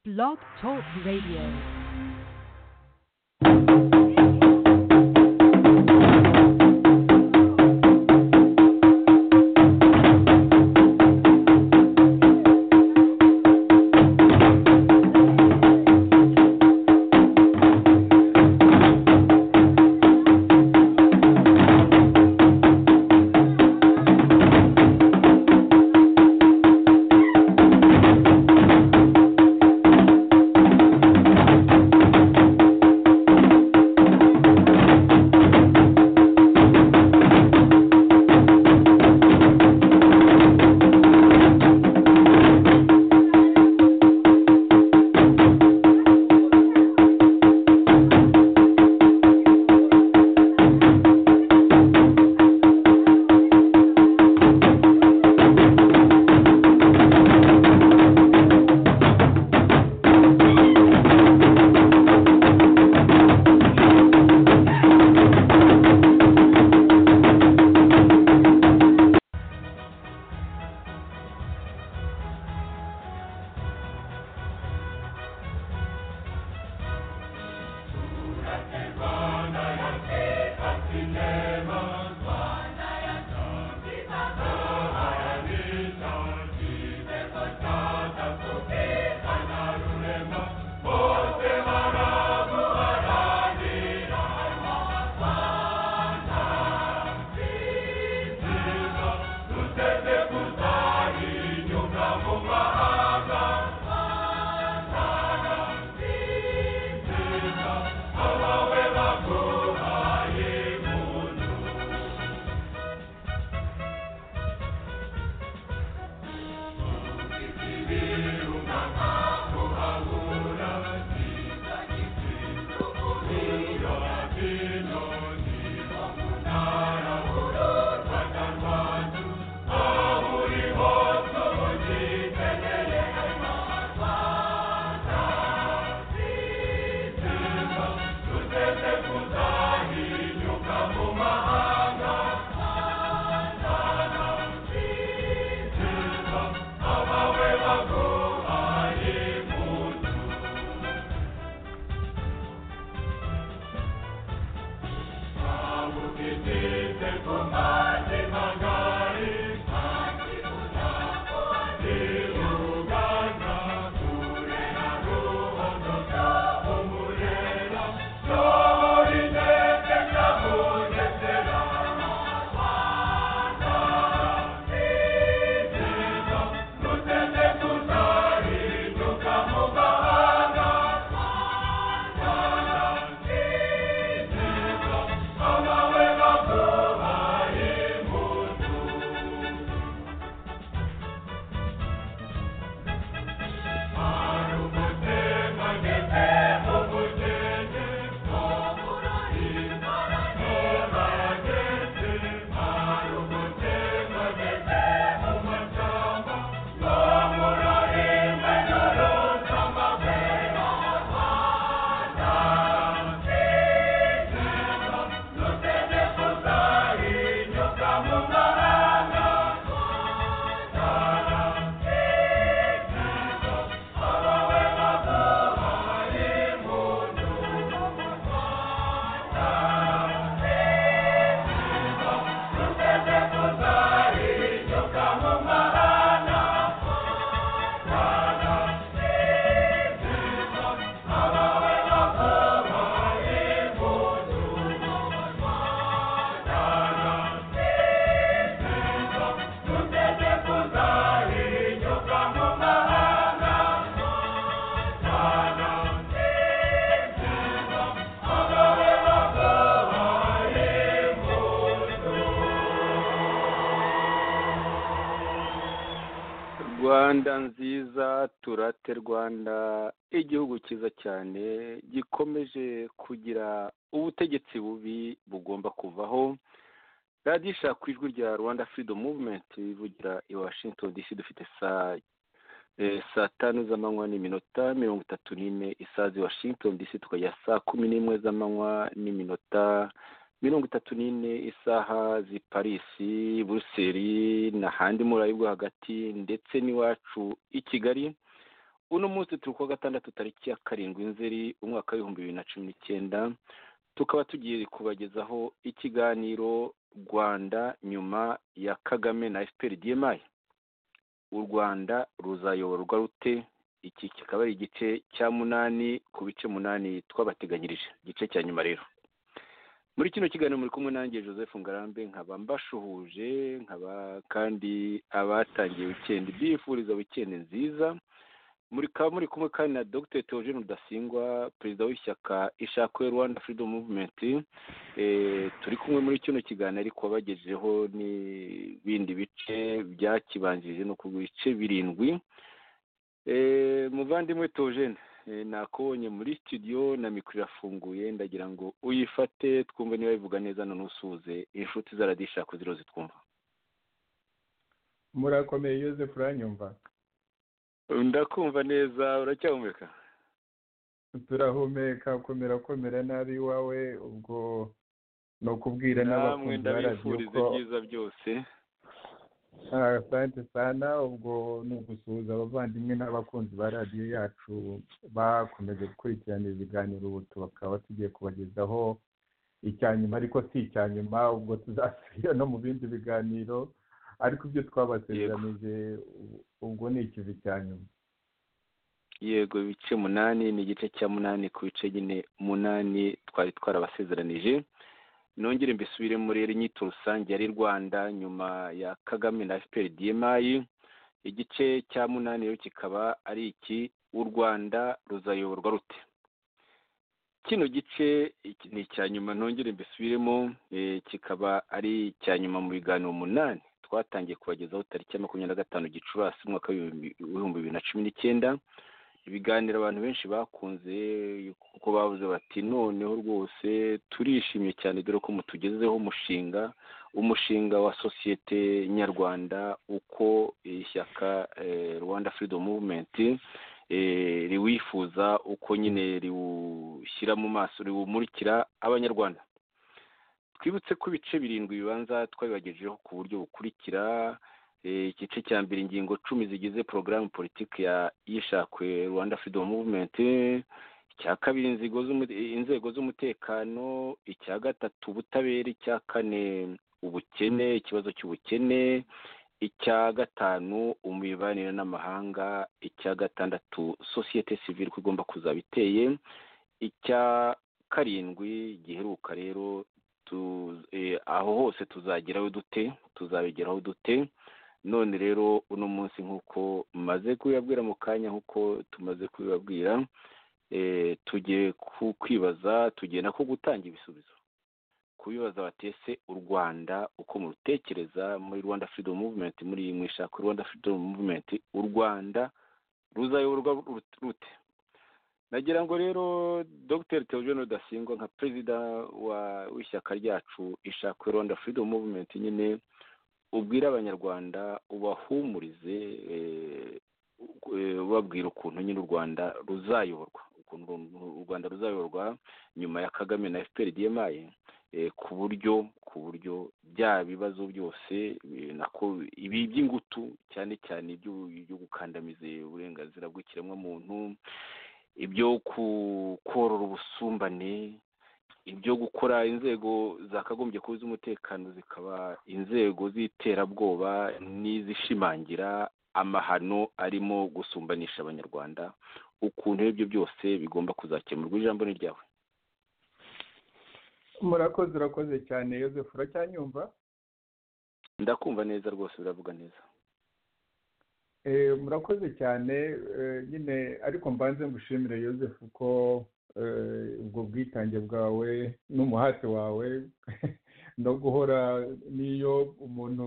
Blog Talk Radio. rwanda nziza turate rwanda igihugu cyiza cyane gikomeje kugira ubutegetsi bubi bugomba kuvaho radiyo ishaka ijwi rya rwanda freedom movement ivugira i washington dc dufite saa tanu z'amanywa n'iminota mirongo itatu n'ine isazi washington dc tukajya saa kumi n'imwe z'amanywa n'iminota mirongo itatu n'ine isaha z'i parisi buruseli n'ahandi muri ayo hagati ndetse n'iwacu i kigali uno munsi turi kuwa gatandatu tariki ya karindwi nzeri umwaka w'ibihumbi bibiri na cumi n'icyenda tukaba tugiye kubagezaho ikiganiro rwanda nyuma ya kagame na efuperi diyemayi u rwanda ruzayoborwa rute iki kikaba ari igice cya munani ku bice munani twabateganyirije igice cya nyuma rero muri kino kiganiro muri kumwe nanjye joseph ngarambe nkaba mbashuhuje nkaba kandi abatangiye wikendi bifuriza wikendi nziza muri kaba muri kumwe kandi na dr theogene rudasingwa perezida w'ishyaka ishakwe rwanda freedom movement turi kumwe muri kino kiganiro ariko bagejejeho n'ibindi bice byakibanjirije no ku bice birindwi muvandimwe theogene nakubonye muri studio na mikoro irafunguye ndagira ngo uyifate twumve niba bivuga neza none usuhuze inshuti zaradishaka ziriho zitwumva murakomeye Joseph uranyumva ndakumva neza uracyahumeka turahumeka komera komera nabi iwawe ubwo ni ukubwira n'abakunzi ndabifuriza ibyiza byose asante sana ubwo ni ugusuhuza abavandimwe n'abakunzi ba radiyo yacu bakomeje gukurikirana ibiganiro ubu bakaba tugiye kubagezaho icya nyuma ariko si icya nyuma ubwo tuzasubira no mu bindi biganiro ariko ibyo twabasezeranije ubwo ni ikivi cya nyuma yego ibice munani ni igice cya munani ku bice nyine munani twari twarabasezeranije nongere mbisubiremo rero inyito rusange yari rwanda nyuma ya kagame na fpr dmi igice cya munani rero kikaba ari iki u rwanda ruzayoborwa rute kino gice ni icya nyuma nongere mbisubiremo kikaba ari icya nyuma mu biganiro umunani twatangiye kubagezaho tariki ya makumyabiri na gatanu gicurasi umwaka w'ibihumbi bibiri na cumi n'icyenda ibiganiro abantu benshi bakunze kuko bavuze bati noneho rwose turishimye cyane dore ko mutugezeho umushinga umushinga wa sosiyete nyarwanda uko ishyaka rwanda freedom movement riwifuza uko nyine riwushyira mu maso riwumurikira abanyarwanda twibutse ko ibice birindwi bibanza twabibagejejeho ku buryo bukurikira igice cya mbere ingingo cumi zigize porogaramu politiki y'ishakwe rwanda freedom movement icya kabiri inzego z'umutekano icya gatatu ubutabera icya kane ubukene ikibazo cy'ubukene icya gatanu imibanire n'amahanga icya gatandatu sosiyete sivire ko igomba kuzaba iteye icya karindwi giheruka rero aho hose tuzageraho dute tuzabigeraho dute none rero uno munsi nk'uko maze kubibabwira mu kanya nk'uko tumaze kubibabwira tugiye kwibaza tugenda ko gutanga ibisubizo kubibaza batese u rwanda uko murutekereza muri rwanda freedom movement muri mu ishaka rwanda freedom movement u rwanda ruzayoborwa rute nagira ngo rero dr theogene rudasingwa nka perezida w'ishyaka ryacu ishaka rwanda freedom movement nyine ubwire abanyarwanda ubahumurize ubabwira ukuntu nyine u rwanda ruzayoborwa ukuntu u rwanda ruzayoborwa nyuma ya kagame na fpr dmi ku buryo ku buryo bya bibazo byose nako ibi by'ingutu cyane cyane ibyo gukandamiza uburenganzira bw'ikiremwamuntu ibyo korora ubusumbane ibyo gukora inzego zakagombye kuba iz'umutekano zikaba inzego z'iterabwoba n'izishimangira amahano arimo gusumbanisha abanyarwanda ukuntu ibyo byose bigomba kuzakemurwa ijambo ni ryawe murakoze urakoze cyane Joseph uracyanyumva ndakumva neza rwose biravuga neza murakoze cyane nyine ariko mbanze mushimire Joseph ko ubwo bwitange bwawe n'umuhate wawe no guhora n'iyo umuntu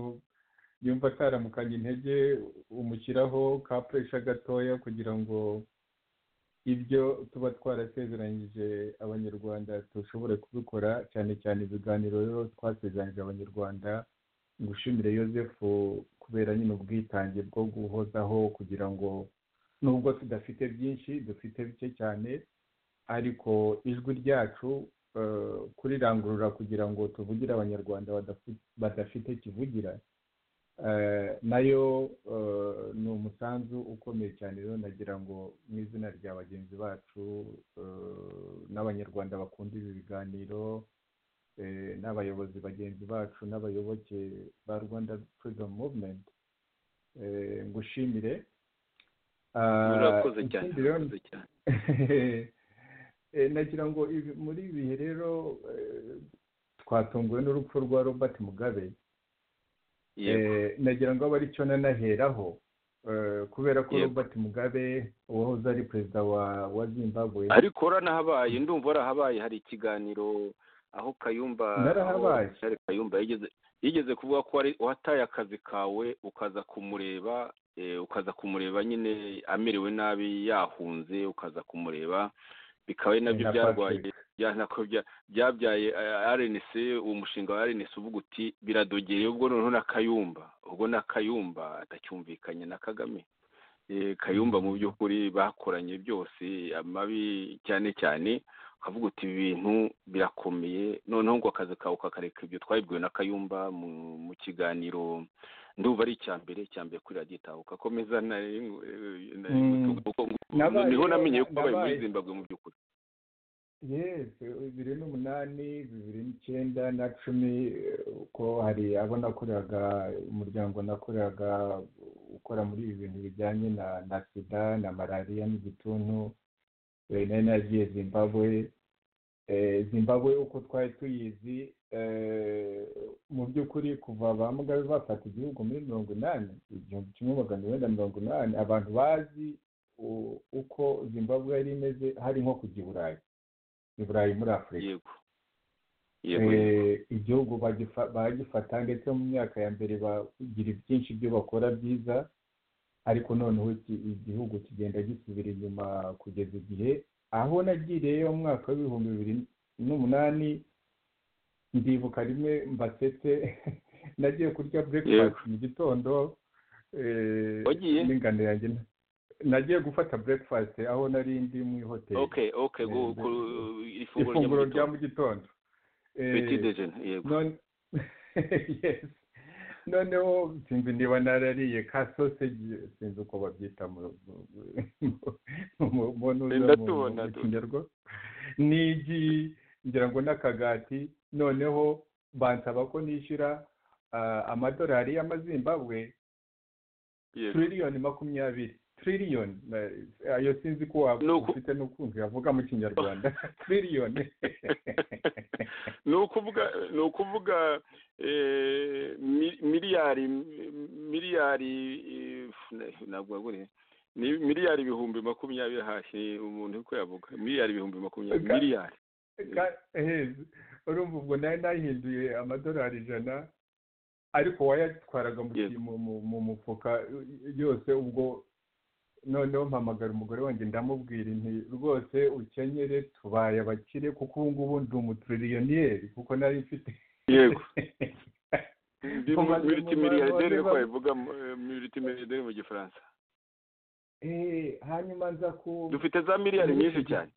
yumva ataramukanye intege umushyiraho ka puresha gatoya kugira ngo ibyo tuba twarasezeranyije abanyarwanda dushobore kubikora cyane cyane ibiganiro rero twasezeranyije abanyarwanda ngushimire Joseph kubera nyine ubwitange bwo guhozaho kugira ngo nubwo tudafite byinshi dufite bike cyane ariko ijwi ryacu kurirangurura kugira ngo tuvugire abanyarwanda badafite kivugira nayo ni umusanzu ukomeye cyane rero nagira ngo mu izina rya bagenzi bacu n'abanyarwanda bakunda ibi biganiro n'abayobozi bagenzi bacu n'abayoboke ba rwanda freedom movement ngushimire urakoze cyane urakoze cyane nagira ngo muri ibi bihe rero twatunguwe n'urupfu rwa robert mugabe nagira ngo abe aricyo nanaheraho kubera ko robert mugabe wahoze ari perezida wa zimbabwe ariko uranahabaye ndumva warahabaye hari ikiganiro aho kayumba kayumba yigeze kuvuga ko wataye akazi kawe ukaza kumureba ukaza kumureba nyine amerewe nabi yahunze ukaza kumureba bikaba ari nabyo byarwaye byabyaye rnc umushinga wa rnc uvuga uti biradogeye ubwo noneho na kayumba ubwo na kayumba atacyumvikanye na kagame kayumba mu by'ukuri bakoranye byose amabi cyane cyane ukavuga uti ibi bintu birakomeye noneho ngo akazi kawe ukakareka ibyo twabibwiwe na kayumba mu kiganiro ndumva ari icya mbere icya mbere kuri radiyo itahuka akomeza niho namenye ko abaye muri zimbabwe mu by'ukuri yesi bibiri n'umunani bibiri n'icyenda na cumi uko hari abo nakoreraga umuryango nakoreraga ukora muri ibi bintu bijyanye na sida na malariya n'igituntu nari nagiye zimbabwe zimbabwe uko twari tuyizi mu by'ukuri kuva ba mugabe bafata igihugu muri mirongo inani igihumbi kimwe magana inani mirongo inani abantu bazi uko zimbabwe yari imeze hari nko kujya i burayi i burayi muri afurika igihugu bagifata ndetse mu myaka ya mbere bagira byinshi byo bakora byiza ariko noneho igihugu kigenda gisubira inyuma kugeza igihe aho nagiriye mu mwaka w'ibihumbi bibiri n'umunani ndibuka rimwe mbasetse nagiye kurya burekifasiti mu gitondo n'ingano yanjye nagiye gufata burekifasiti aho nari ndi mu ihoteli ifunguro rya mu gitondo noneho sinzi niba narariye ka soseji sinzi uko babyita mu kinyarwanda n'igi ngira ngo n'akagati noneho bansaba ko nishyura amadolari y'amazimbabwe tiririyoni makumyabiri tiririyoni ayo sinzi ko waba ufite n'ukuntu yavuga mu kinyarwanda tiririyoni ni ukuvuga miliyari miliyari ntabwo waguriye ni miliyari ibihumbi makumyabiri hashi umuntu uko yavuga miliyari ibihumbi makumyabiri miliyari urumva ubwo nari nahinduye amadolari ijana ariko wayatwaraga mu mufuka yose ubwo noneho mpamagara umugore wanjye ndamubwira inti rwose ukenyere tubaye abakire kuko ubu ngubu ndi umutiririyoniyeri kuko nari mfite yego miliyoneri ko wabivuga miliyoneri mu gifaransa hanyuma nza ku dufite za miliyari nyinshi cyane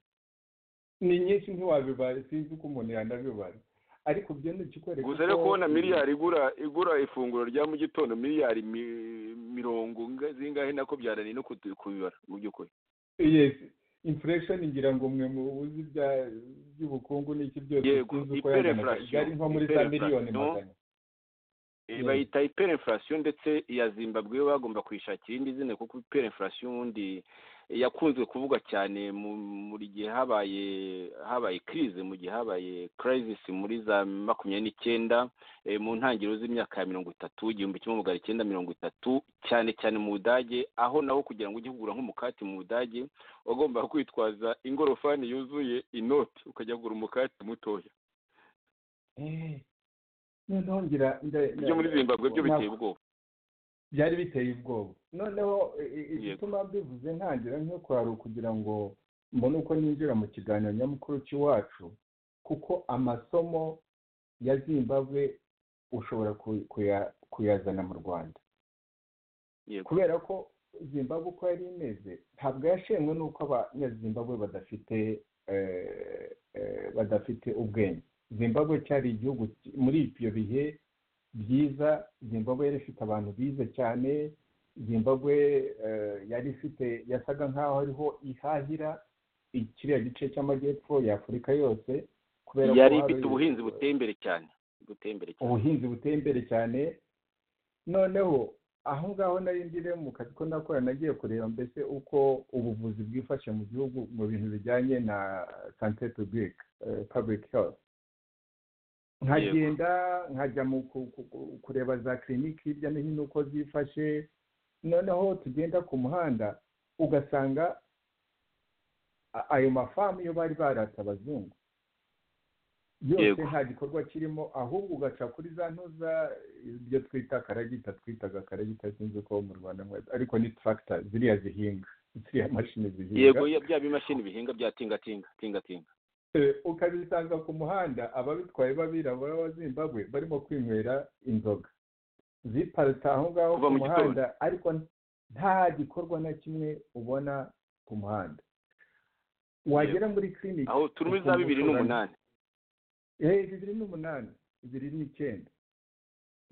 ni nyinshi ntiwabibara sinzi ko umuntu yanabibara ariko byo ni ikikwereka gusa rero kubona miliyari igura igura ifunguro rya mu gitondo miliyari mirongo zingahe nako byananiye no kubibara mu by'ukuri yesi infuresheni ngira ngo mwe mu buzi by'ubukungu n'iki byose sinzi uko yazana kigali nko muri za miliyoni magana bayita hyperinflation ndetse iya zimbabwe yo bagomba kuyishakira irindi zina kuko hyperinflation ubundi yakunzwe kuvugwa cyane muri gihe habaye habaye kirize mu gihe habaye crisis muri za makumyabiri n'icyenda mu ntangiriro z'imyaka ya mirongo itatu igihumbi kimwe magana icyenda mirongo itatu cyane cyane mu budage aho naho kugira ngo ujye kugura nk'umukati mu budage wagombaga kwitwaza ingorofani yuzuye inoti ukajya kugura umukati mutoya ibyo muri zimbabwe byo biteye ubwoba byari biteye ubwoba noneho igituma mbivuze ntangira nko kwari ukugira ngo mbone uko ninjira mu kiganiro nyamukuru cy'iwacu kuko amasomo ya zimbabwe ushobora kuyazana mu rwanda kubera ko zimbabwe uko yari imeze ntabwo yashenwe n'uko abanyazimbabwe badafite badafite ubwenge zimbabwe cyari igihugu muri ibyo bihe byiza zimbabwe yari ifite abantu bize cyane zimbabwe yari ifite yasaga nk'aho ariho ihahira kiriya gice cy'amajyepfo y'afurika yose kubera yari ifite ubuhinzi buteye imbere cyane buteye imbere cyane ubuhinzi buteye imbere cyane noneho aho ngaho nari ndire mu kazi ko nakora nagiye kureba mbese uko ubuvuzi bwifashe mu gihugu mu bintu bijyanye na sante pubulike pabulike herifu nkagenda nkajya mu kureba za kiriniki hirya no hino uko zifashe noneho tugenda ku muhanda ugasanga ayo mafamu yo bari baratse abazungu yose nta gikorwa kirimo ahubwo ugaca kuri za ntuza ibyo twita karagita twitaga karagita sinzi ko mu rwanda ariko ni turagita ziriya zihinga ziriya mashini zihinga yego bya bimashini bihinga bya tingatinga tingatinga ukabisanga ku muhanda ababitwaye b'abirabura b'abazimbabwe barimo kwinywera inzoga ziparitse aho ngaho ku muhanda ariko nta gikorwa na kimwe ubona ku muhanda wagera muri kiriniki aho turimo za bibiri n'umunani bibiri n'umunani bibiri n'icyenda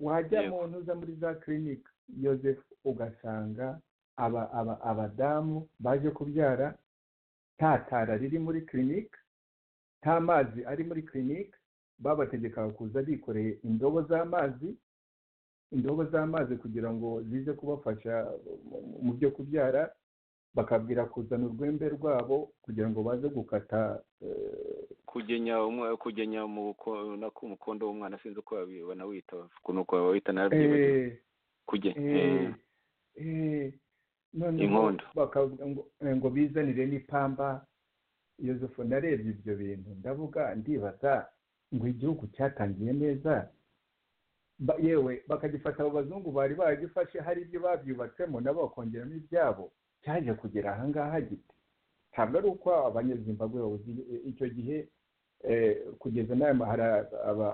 wajya mu ntuza muri za kiriniki yoseph ugasanga abadamu baje kubyara nta tara riri muri kiriniki nta mazi ari muri kiriniki babategekaga kuza bikoreye indobo z'amazi indobo z'amazi kugira ngo zize kubafasha mu byo kubyara bakabwira kuzana urwembe rwabo kugira ngo baze gukata kugenya kugenya mu mukondo w'umwana sinzi uko banawita ukuntu bawita nawe inkondo bakavuga ngo bizanire n'ipamba yosefu narebye ibyo bintu ndavuga ndibaza ngo igihugu cyatangiye neza yewe bakagifata abo bazungu bari baragifashe hari ibyo babyubatsemo nabo bakongeramo ibyabo cyaje kugera ahangaha gite ntabwo ari uko abanyezimbabwe babuze icyo gihe kugeza n'aya mahara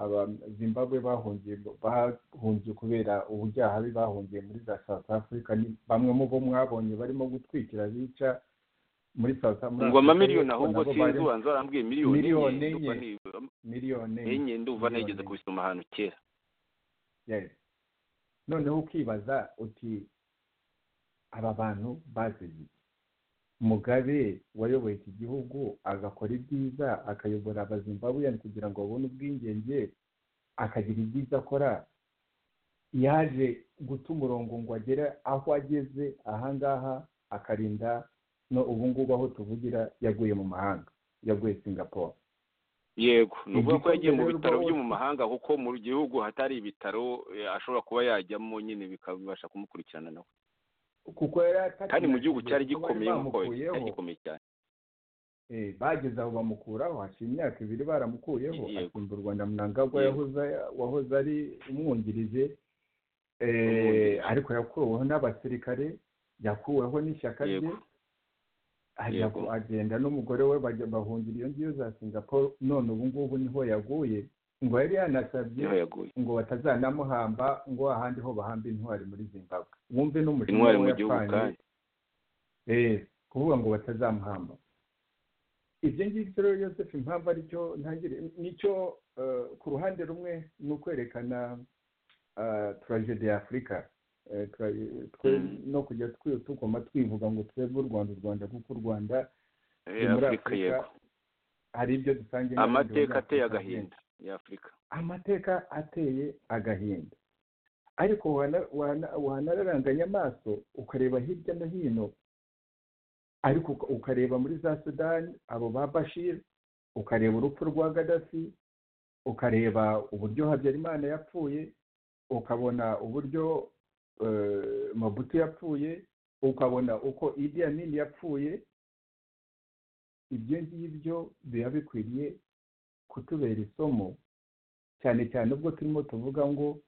abazimbabwe bahungiye bahungiye kubera ubujyahabi bahungiye muri za south africa bamwe mu bo mwabonye barimo gutwikira bica muri south africa ngo amamiliyoni ahubwo sinzi ubanza warambwiye miliyoni enye miliyoni enye ndumva nigeze kubisoma ahantu kera noneho ukibaza uti aba bantu bazize mugabe wayoboye iki gihugu agakora ibyiza akayobora abazimbabweyani kugira ngo babone ubwigenge akagira ibyiza akora yaje guta umurongo ngo agere aho ageze ahangaha akarinda no ubungubu aho tuvugira yaguye mu mahanga yaguye singapore yego ni ukuvuga ko yagiye mu bitaro byo mu mahanga kuko mu gihugu hatari ibitaro ashobora kuba yajyamo nyine bikabasha kumukurikirana nawe kuko yari kandi mu gihugu cyari gikomeye nk'uko cyari gikomeye cyane bageze aho bamukuraho hashize imyaka ibiri baramukuyeho asimba u rwanda munangagwa wahoze ari umwungirije ariko yakuweho n'abasirikare yakuweho n'ishyaka rye agenda n'umugore we bahungira iyo ngiyo za singapore none ubu ngubu niho yaguye ngo yari yanasabye ngo batazanamuhamba ngo ahandi ho bahamba intwari muri zimbabwe wumve n'umushinga mu gihugu kandi kuvuga ngo batazamuhamba ibyo ngibyo rero yoseph impamvu aricyo ntangire nicyo ku ruhande rumwe ni ukwerekana turajede ya afurika no kujya tugomba twivuga ngo twebwe u rwanda u rwanda kuko u rwanda muri afurika hari ibyo dusangiye amateka ateye agahinda y'afurika amateka ateye agahinda ariko wanararanganya amaso ukareba hirya no hino ariko ukareba muri za sudani abo ba bashir ukareba urupfu rwa gadafi ukareba uburyo habyarimana yapfuye ukabona uburyo mabutu yapfuye ukabona uko idi nini yapfuye ibyo ngibyo biba bikwiriye kutubera isomo cyane cyane ubwo turimo tuvuga ngo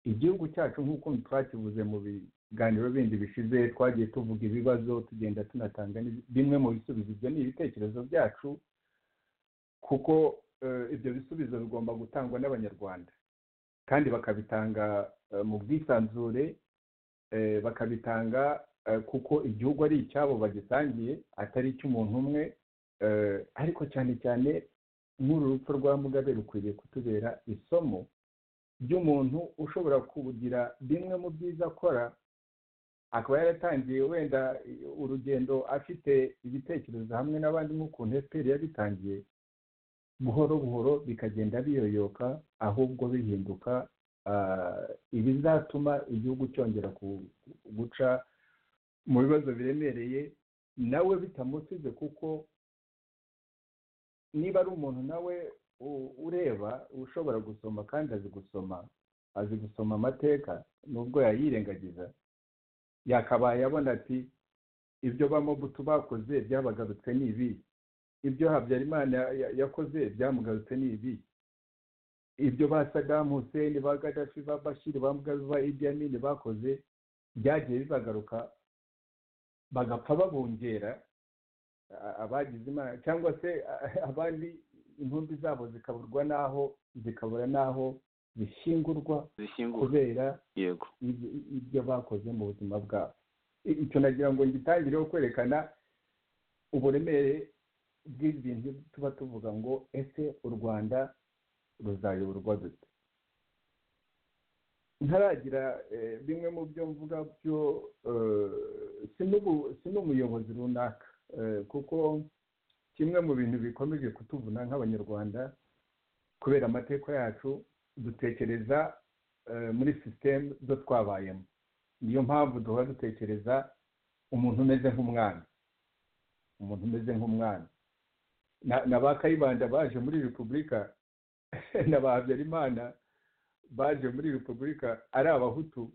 igihugu cyacu nk'uko twakivuze mu biganiro bindi bishize twagiye tuvuga ibibazo tugenda tunatanga bimwe mu bisubizo ibyo ni ibitekerezo byacu kuko ibyo bisubizo bigomba gutangwa n'abanyarwanda kandi bakabitanga mu bwisanzure bakabitanga kuko igihugu ari icyabo bagisangiye atari icy'umuntu umwe ariko cyane cyane nk'uru rupfu rwa mugabe rukwiriye kutubera isomo by'umuntu ushobora kugira bimwe mu byiza akora akaba yaratangiye wenda urugendo afite ibitekerezo hamwe n'abandi nk'ukuntu efuperi yabitangiye buhoro buhoro bikagenda biyoyoka ahubwo bihinduka ibizatuma igihugu cyongera guca mu bibazo biremereye nawe bitamusize kuko niba ari umuntu nawe ureba ushobora gusoma kandi azi gusoma azi gusoma amateka nubwo yayirengagiza yakabaye abona ati ibyo bamobutu bakoze byabagarutse ni ibi ibyo habyarimana yakoze byamugarutse ni ibi ibyo ba sadamu hussein ba gadafi ba bashiri ba mugabe ba idi amini bakoze byagiye bibagaruka bagapfa babongera abagize imana cyangwa se abandi intumbi zabo zikaburwa n'aho zikabura n'aho zishingurwa kubera yego ibyo bakoze mu buzima bwabo icyo nagira ngo ngitangireho kwerekana uburemere bw'ibintu tuba tuvuga ngo ese u rwanda ruzayoborwa dute ntaragira bimwe mu byo mvuga byo si n'umuyobozi runaka kuko kimwe mu bintu bikomeje kutuvuna nk'abanyarwanda kubera amateka yacu dutekereza muri sisiteme zo twabayemo niyo mpamvu duhora dutekereza umuntu umeze nk'umwana umuntu umeze nk'umwana na ba kayibanda baje muri repubulika na ba habyarimana baje muri repubulika ari abahutu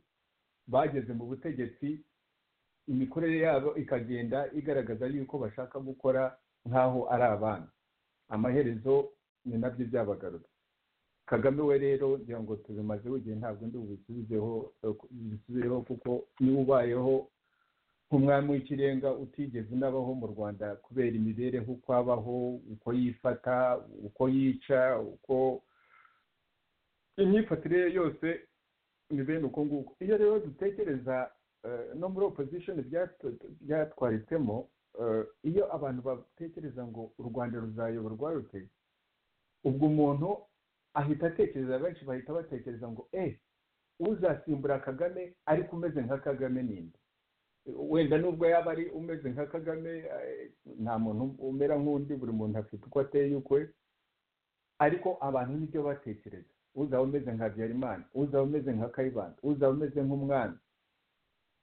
bageze mu butegetsi imikorere yabo ikagenda igaragaza yuko bashaka gukora nk'aho ari abana amaherezo ni nabyo byabagarura kagame we rero ngira ngo tubimaze igihe ntabwo ndi bubisubizeho kuko niba ubayeho nk'umwami w'ikirenga utigeze unabaho mu rwanda kubera imibereho uko abaho uko yifata uko yica uko imyifatire ye yose ni bene uko nguko iyo rero dutekereza no muri opozishoni byatwaritsemo iyo abantu batekereza ngo u rwanda ruzayoborwa rute ubwo umuntu ahita atekereza benshi bahita batekereza ngo e uzasimbura kagame ariko umeze nka kagame ninde wenda nubwo yaba ari umeze nka kagame nta muntu umera nk'undi buri muntu afite uko ateye ukwe ariko abantu nibyo batekereza uzaba umeze nka habyarimana uzaba umeze nka kayibanda uzaba umeze nk'umwana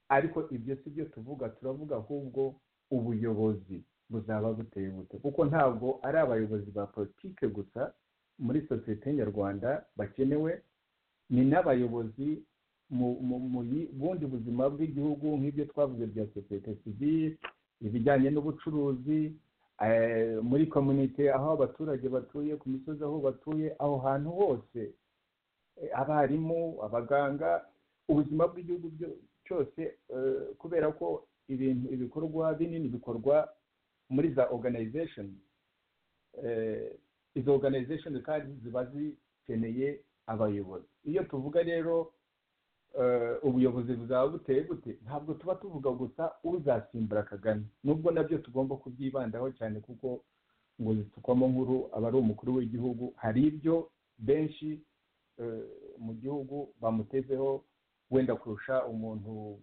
ariko ibyo si byo tuvuga turavuga ahubwo ubuyobozi buzaba buteye bute kuko ntabwo ari abayobozi ba politike gusa muri sosiyete nyarwanda bakenewe ni n'abayobozi mu bundi buzima bw'igihugu nk'ibyo twavuze bya sosiyete sivire ibijyanye n'ubucuruzi muri komunite aho abaturage batuye ku misozi aho batuye aho hantu hose abarimu abaganga ubuzima bw'igihugu cyose kubera ko ibintu ibikorwa binini bikorwa muri za oganayizesheni izo oganayizesheni kandi ziba zikeneye abayobozi iyo tuvuga rero ubuyobozi buzaba buteye bute ntabwo tuba tuvuga gusa uzasimbura kagame nubwo nabyo tugomba kubyibandaho cyane kuko ngo zitukwamo nkuru aba ari umukuru w'igihugu hari ibyo benshi mu gihugu bamutezeho wenda kurusha umuntu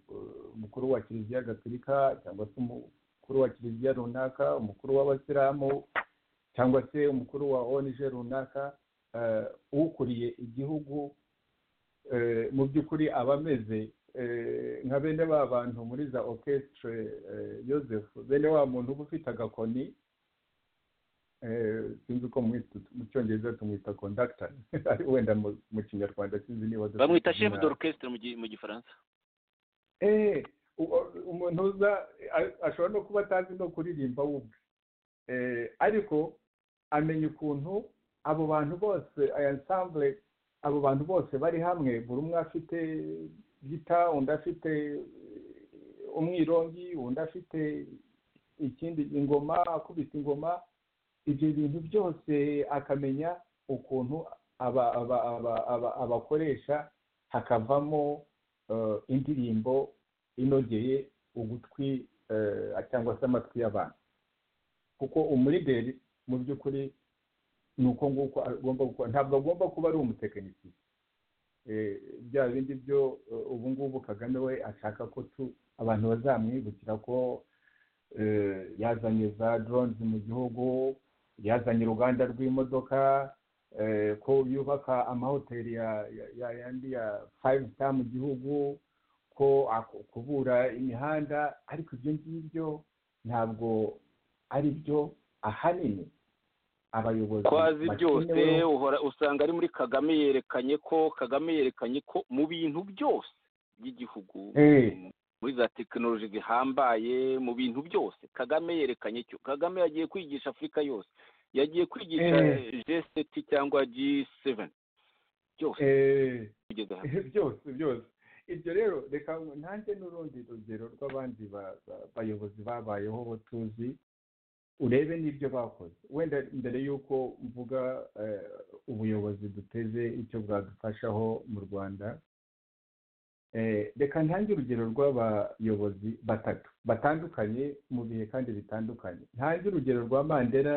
mukuru wa kiliziya gatolika cyangwa se umukuru wa kiliziya runaka umukuru w'abasilamu cyangwa se umukuru wa onije runaka ukuriye igihugu mu by'ukuri aba ameze nka bene ba bantu muri za orchestre Joseph bene wa muntu uba ufite agakoni sinzi uko mu cyongereza tumwita kondakita wenda mu kinyarwanda sinzi niba bamwita shefu d'orchestre mu gifaransa umuntu uza ashobora no kuba atazi no kuririmba wubwe ariko amenya ukuntu abo bantu bose aya nsambure abo bantu bose bari hamwe buri umwe afite gita undi afite umwirongi undi afite ikindi ingoma akubita ingoma ibyo bintu byose akamenya ukuntu abakoresha hakavamo indirimbo inogeye ugutwi cyangwa se amatwi y'abantu kuko umurideri mu by'ukuri ni uko nguko agomba gukora ntabwo agomba kuba ari umutekinisiye bya bindi byo ubu ngubu kagame we ashaka ko abantu bazamwibukira ko yazanye za doronizi mu gihugu yazanye uruganda rw'imodoka ko yubaka amahoteli yandi ya fayive sita mu gihugu ko kubura imihanda ariko ibyo ngibyo ntabwo ari byo ahanini abayobozi kwazi byose usanga ari muri kagame yerekanye ko kagame yerekanye ko mu bintu byose by'igihugu muri za tekinoloji zihambaye mu bintu byose kagame yerekanye cyo kagame yagiye kwigisha afurika yose yagiye kwigisha jeseti cyangwa ji seveni byose byose byose ibyo rero reka nanjye n'urundi rugero rw'abandi bayobozi babayeho bo tuzi urebe n'ibyo bakoze wenda mbere y'uko mvuga ubuyobozi duteze icyo bwadufashaho mu rwanda reka ntange urugero rw'abayobozi batatu batandukanye mu bihe kandi bitandukanye ntange urugero rwa mandela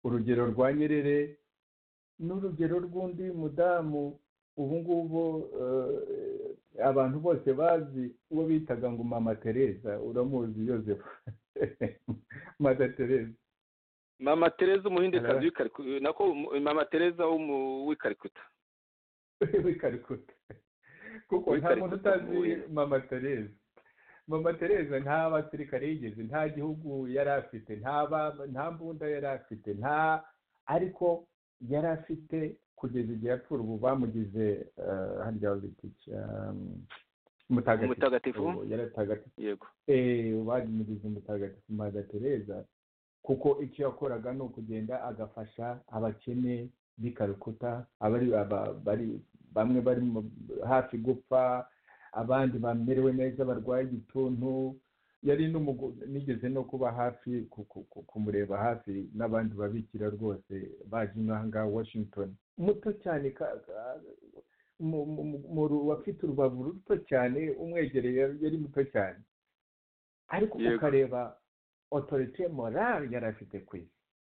urugero rwa nyerere n'urugero rw'undi mudamu ubu ngubu abantu bose bazi uwo bitaga ngo mama tereza uramuzi yoseph mama tereza mama tereza umuhindekazi w'ikarikuta nako mama tereza w'ikarikuta w'ikarikuta kuko nta muntu utazi mama tereza mama tereza nta basirikare yigeze nta gihugu yari afite nta mbunda yari afite nta ariko yari afite kugeza igihe apfura ubu bamugize harya babita umutagatifu yego bamugize umutagatifu mada tereza kuko icyo yakoraga ni ukugenda agafasha abakene b'i karukuta bamwe bari hafi gupfa abandi bamerewe neza barwaye igituntu yari nigeze no kuba hafi kumureba hafi n'abandi babikira rwose baje nk'aha ngaha washington muto cyane wafite urubavu ruto cyane umwegereye yari muto cyane ariko ukareba otorite morale yari afite ku isi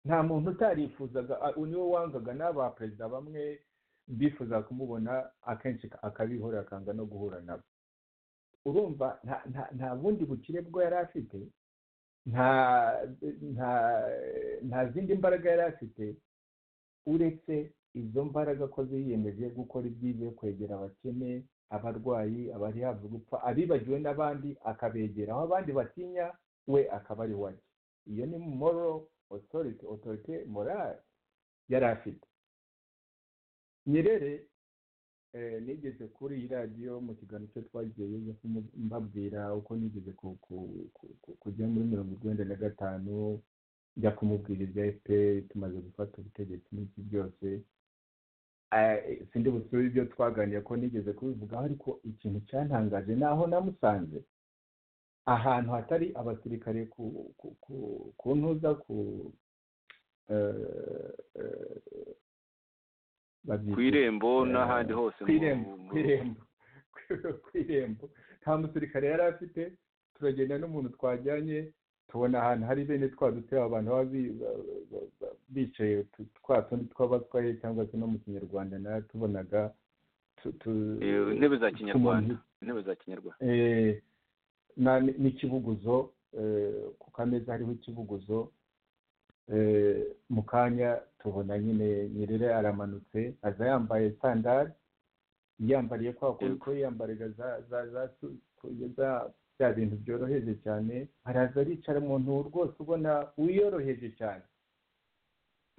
nta muntu utarifuzaga niwe wangaga n'aba perezida bamwe bifuza kumubona akenshi akabihora akanga no guhura nabo urumva nta bundi bukire bwo yari afite nta zindi mbaraga yari afite uretse izo mbaraga ko ziyemeje gukora ibyiza kwegera abakene abarwayi abari hafi gupfa abibagiwe n'abandi akabegera aho abandi batinya we akaba ari wajya iyo ni moro otorite otorite morale yari afite nyerere nigeze kuri iyi radiyo mu kiganiro cyo twagiye mbabwira uko nigeze kujya muri mirongo urwenda na gatanu njya kumubwira ibya fpr tumaze gufata ubutegetsi n'iki byose sindi busure ibyo twaganira ko nigeze kubivugaho ariko ikintu cyantangaje naho namusanze ahantu hatari abasirikare ku ntuza ku ku irembo n'ahandi hose ku irembo ku irembo nta musirikare yari afite turagenda n'umuntu twajyanye tubona ahantu hari bene twa dutera abantu baba bicaye twa tundi tw'abatwaye cyangwa se no mu kinyarwanda nayo tubonaga intebe za kinyarwanda intebe za kinyarwanda n'ikibuguzo ku kameza hariho ikibuguzo mu kanya tubona nyine nyerere aramanutse aza yambaye sandari yambariye kwa kundi ko yambariga za bya bintu byoroheje cyane araza aricara umuntu rwose ubona wiyoroheje cyane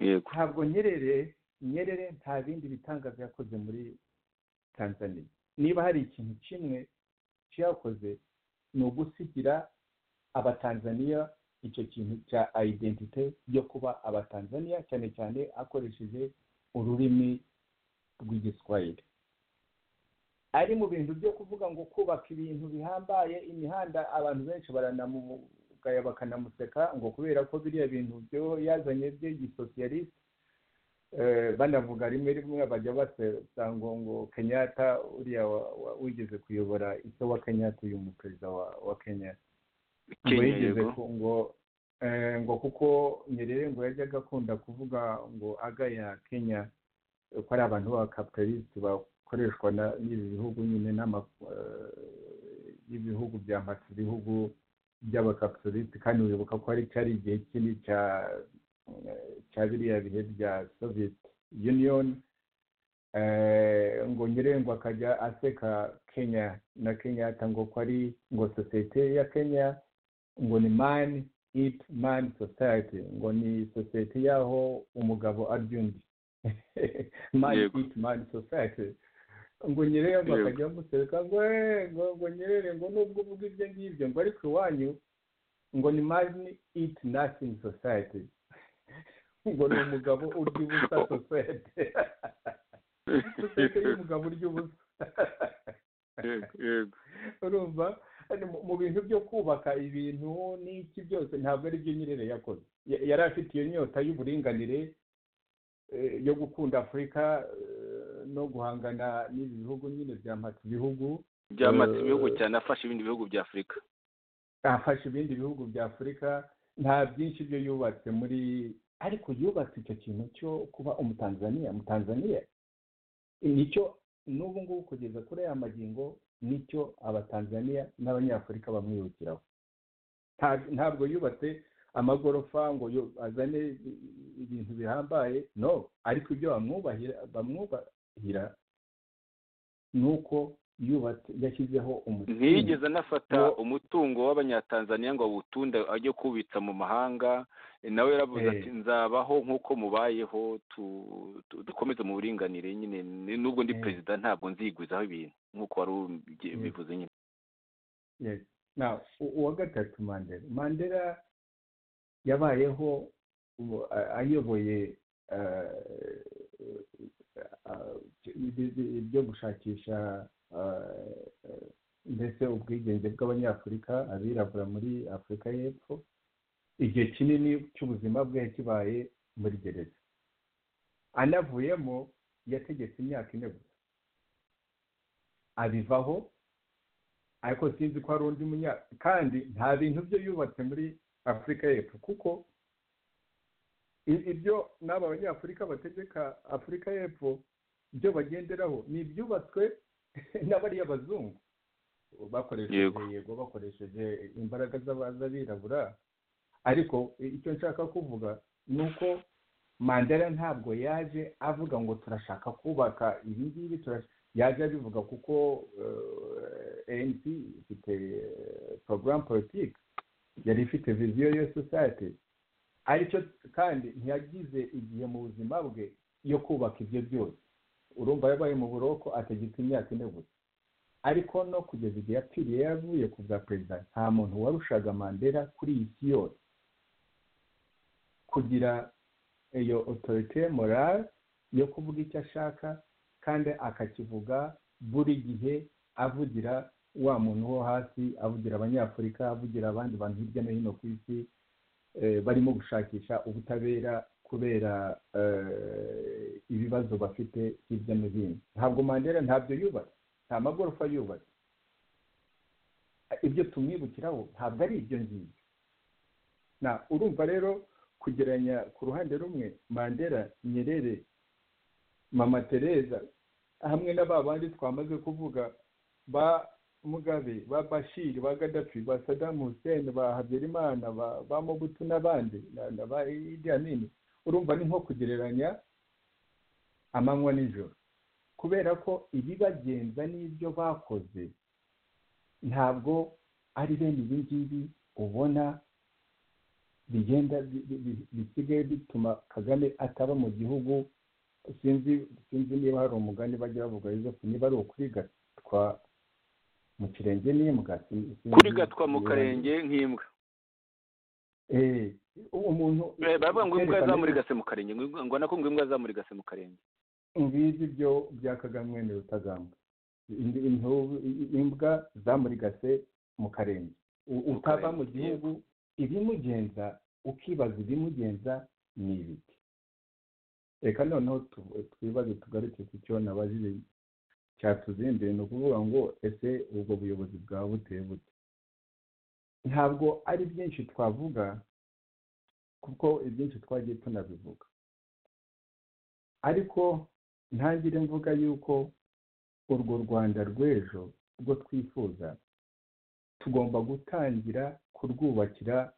ntabwo nyerere nyerere nta bindi bitangaza yakoze muri tanzania niba hari ikintu kimwe cyakoze ni ugusigira abatanzaniya icyo kintu cya ayidentite yo kuba abatanzaniya cyane cyane akoresheje ururimi rw'igiswahili ari mu bintu byo kuvuga ngo kubaka ibintu bihambaye imihanda abantu benshi baranamugaya bakanamuseka ngo kubera ko biriya bintu byo yazanye by'igisosiyalisite banavuga rimwe rimwe bajya basa ngo ngo kenyatta uriya wigeze kuyobora icyo wa kenyatta uyu mu perezida wa kenya ngo ngo kuko nyerere ngo yajyaga akunda kuvuga ngo agaya kenya ko ari abantu b'abakapitaliste zikoreshwa n'ibi bihugu nyine n'ama y'ibihugu bya matsi ibihugu by'abakapitalisite kandi wibuka ko hari cyari igihe kinini cya biriya bihe bya soviet union ngo nyirengo akajya aseka kenya na kenyatta ngo ko ari ngo sosiyete ya kenya ngo ni mani it mani society ngo ni sosiyete y'aho umugabo arya undi mani Yego. it mani society ngo nyirere ngo Yego. akajya amuseka ngo "Eh, ngo ngo nyirere ngo nubwo uvuga ibyo ngibyo ngo ariko iwanyu ngo ni mani iti nasingi sosayiti ngo ni umugabo urya ubusa sosayiti sosayiti y'umugabo urya ubusa Yego, yego. urumva Hano mu- mu bintu byo kubaka ibintu n'iki byose ntabwo ari byo nyirere yakoze Ya- yari afite iyo nyota y'uburinganire eh, yo gukunda afurika eh, no guhangana n'ibi bihugu nyine bya mpatse ibihugu byamatse Eh, ibihugu cyane afashe ibindi bihugu bya afurika afashe ibindi bihugu bya afurika nta byinshi byo yubatse muri ariko yubatse icyo kintu cyo kuba umutanzaniya umutanzaniya nicyo n'ubu ngubu kugeza kuri aya magingo nicyo abatanzaniya n'abanyafurika bamwibukiraho Nta- ntabwo yubatse amagorofa ngo yo- azane i- ibintu bihambaye no ariko ibyo bamwubahira bamwubahira ni uko yubatse yashyizeho umutima ntiyigeze anafata Wo- umutungo w'abanyatanzaniya ngo awutunde ajye kuwubitsa mu mahanga nawe yaravuze Eh. ati nzabaho nk'uko mubayeho tu- tu- dukomeze mu buringanire nyine Ni- nubwo ndi Eh. perezida ntabwo nzigwizaho ibintu nk'uko wari ubigiye- Eh. ubivuze nyine Yes. Now, u- uwa gatatu Mandela Mandela yabayeho ubu- a- ayoboye eh, eh, ibi- ibi- ibyo gushakisha eh, eh, mbese ubwigenge bw'abanyafurika abirabura muri afurika y'epfo igihe kinini cy'ubuzima bwe kibaye muri gereza anavuyemo yategetse imyaka ine gusa abivaho ariko sinzi ko hari undi munya kandi nta bintu byo yubatse muri afurika y'epfo kuko i- ibyo n'aba banyafurika bategeka afurika y'epfo ibyo bagenderaho ni ibyubatswe n'abariya bazungu bakoresheje Yego. yego bakoresheje imbaraga z'aba- z'abirabura ariko i- icyo nshaka kuvuga ni uko mandela ntabwo yaje avuga ngo turashaka kubaka ibi ngibi turashaka yaje abivuga kuko eh, ANC ifite porogaramu politiki yari ifite viziyo yo society aricyo kandi ntiyagize igihe mu buzima bwe yo kubaka ibyo byose urumva yabaye mu buroko ategeka imyaka ine gusa ariko no kugeza igihe yapfiriye yavuye ku bwa perezida nta muntu warushaga mandela kuri iyi si yose kugira iyo otorite morale yo kuvuga icyo ashaka kandi akakivuga buri gihe avugira wa muntu wo hasi avugira abanyafurika avugira abandi bantu hirya no hino ku isi eh, barimo gushakisha ubutabera kubera eh, ibibazo bafite hirya no hino ntabwo mandela ntabyo yubatse nta magorofa yubatse ibyo tumwibukiraho ntabwo ari ibyo ngibyo na urumva rero kugeranya ku ruhande rumwe mandela nyerere mama tereza hamwe na ba bandi twamaze kuvuga ba mugabe ba bashir ba gadafi ba saddam hussein ba habyarimana ba, ba mobutu n'abandi na, na ba idi amin urumva ni nko kugereranya amanywa n'ijoro kubera ko ibibagenza n'ibyo bakoze ntabwo ari bene ibi ngibi ubona bigenda bi- bi- bi- bisigaye bituma kagame ataba mu gihugu sinzi sinzi niba hari umugani bajya bavuga Joseph niba ari ukurigatwa mu kirenge n'imbwa sin- sinzi kurigatwa mu niba- karenge nk'imbwa eh umuntu Eh, baravuga ngo imbwa yerekana- zamurigase mu karenge ngo- ngo nako ngo imbwa zamurigase mu karenge ngibi byo bya kagame ni rutagambwa Ind- intubu- i- imbwa zamurigase mu karenge U- Mu utava karenge, mu gihugu ibimugenza ukibaza ibimugenza ni ibiki reka noneho tu- twibaze tugaruke ku cyo nabajije cyatuzinduye ni ukuvuga ngo ese ubwo buyobozi bwaba buteye bute ntabwo ari byinshi twavuga kuko ibyinshi twagiye tunabivuga ariko ntangire mvuga yuko urwo rwanda rw'ejo rwo twifuza tugomba gutangira kurwubakira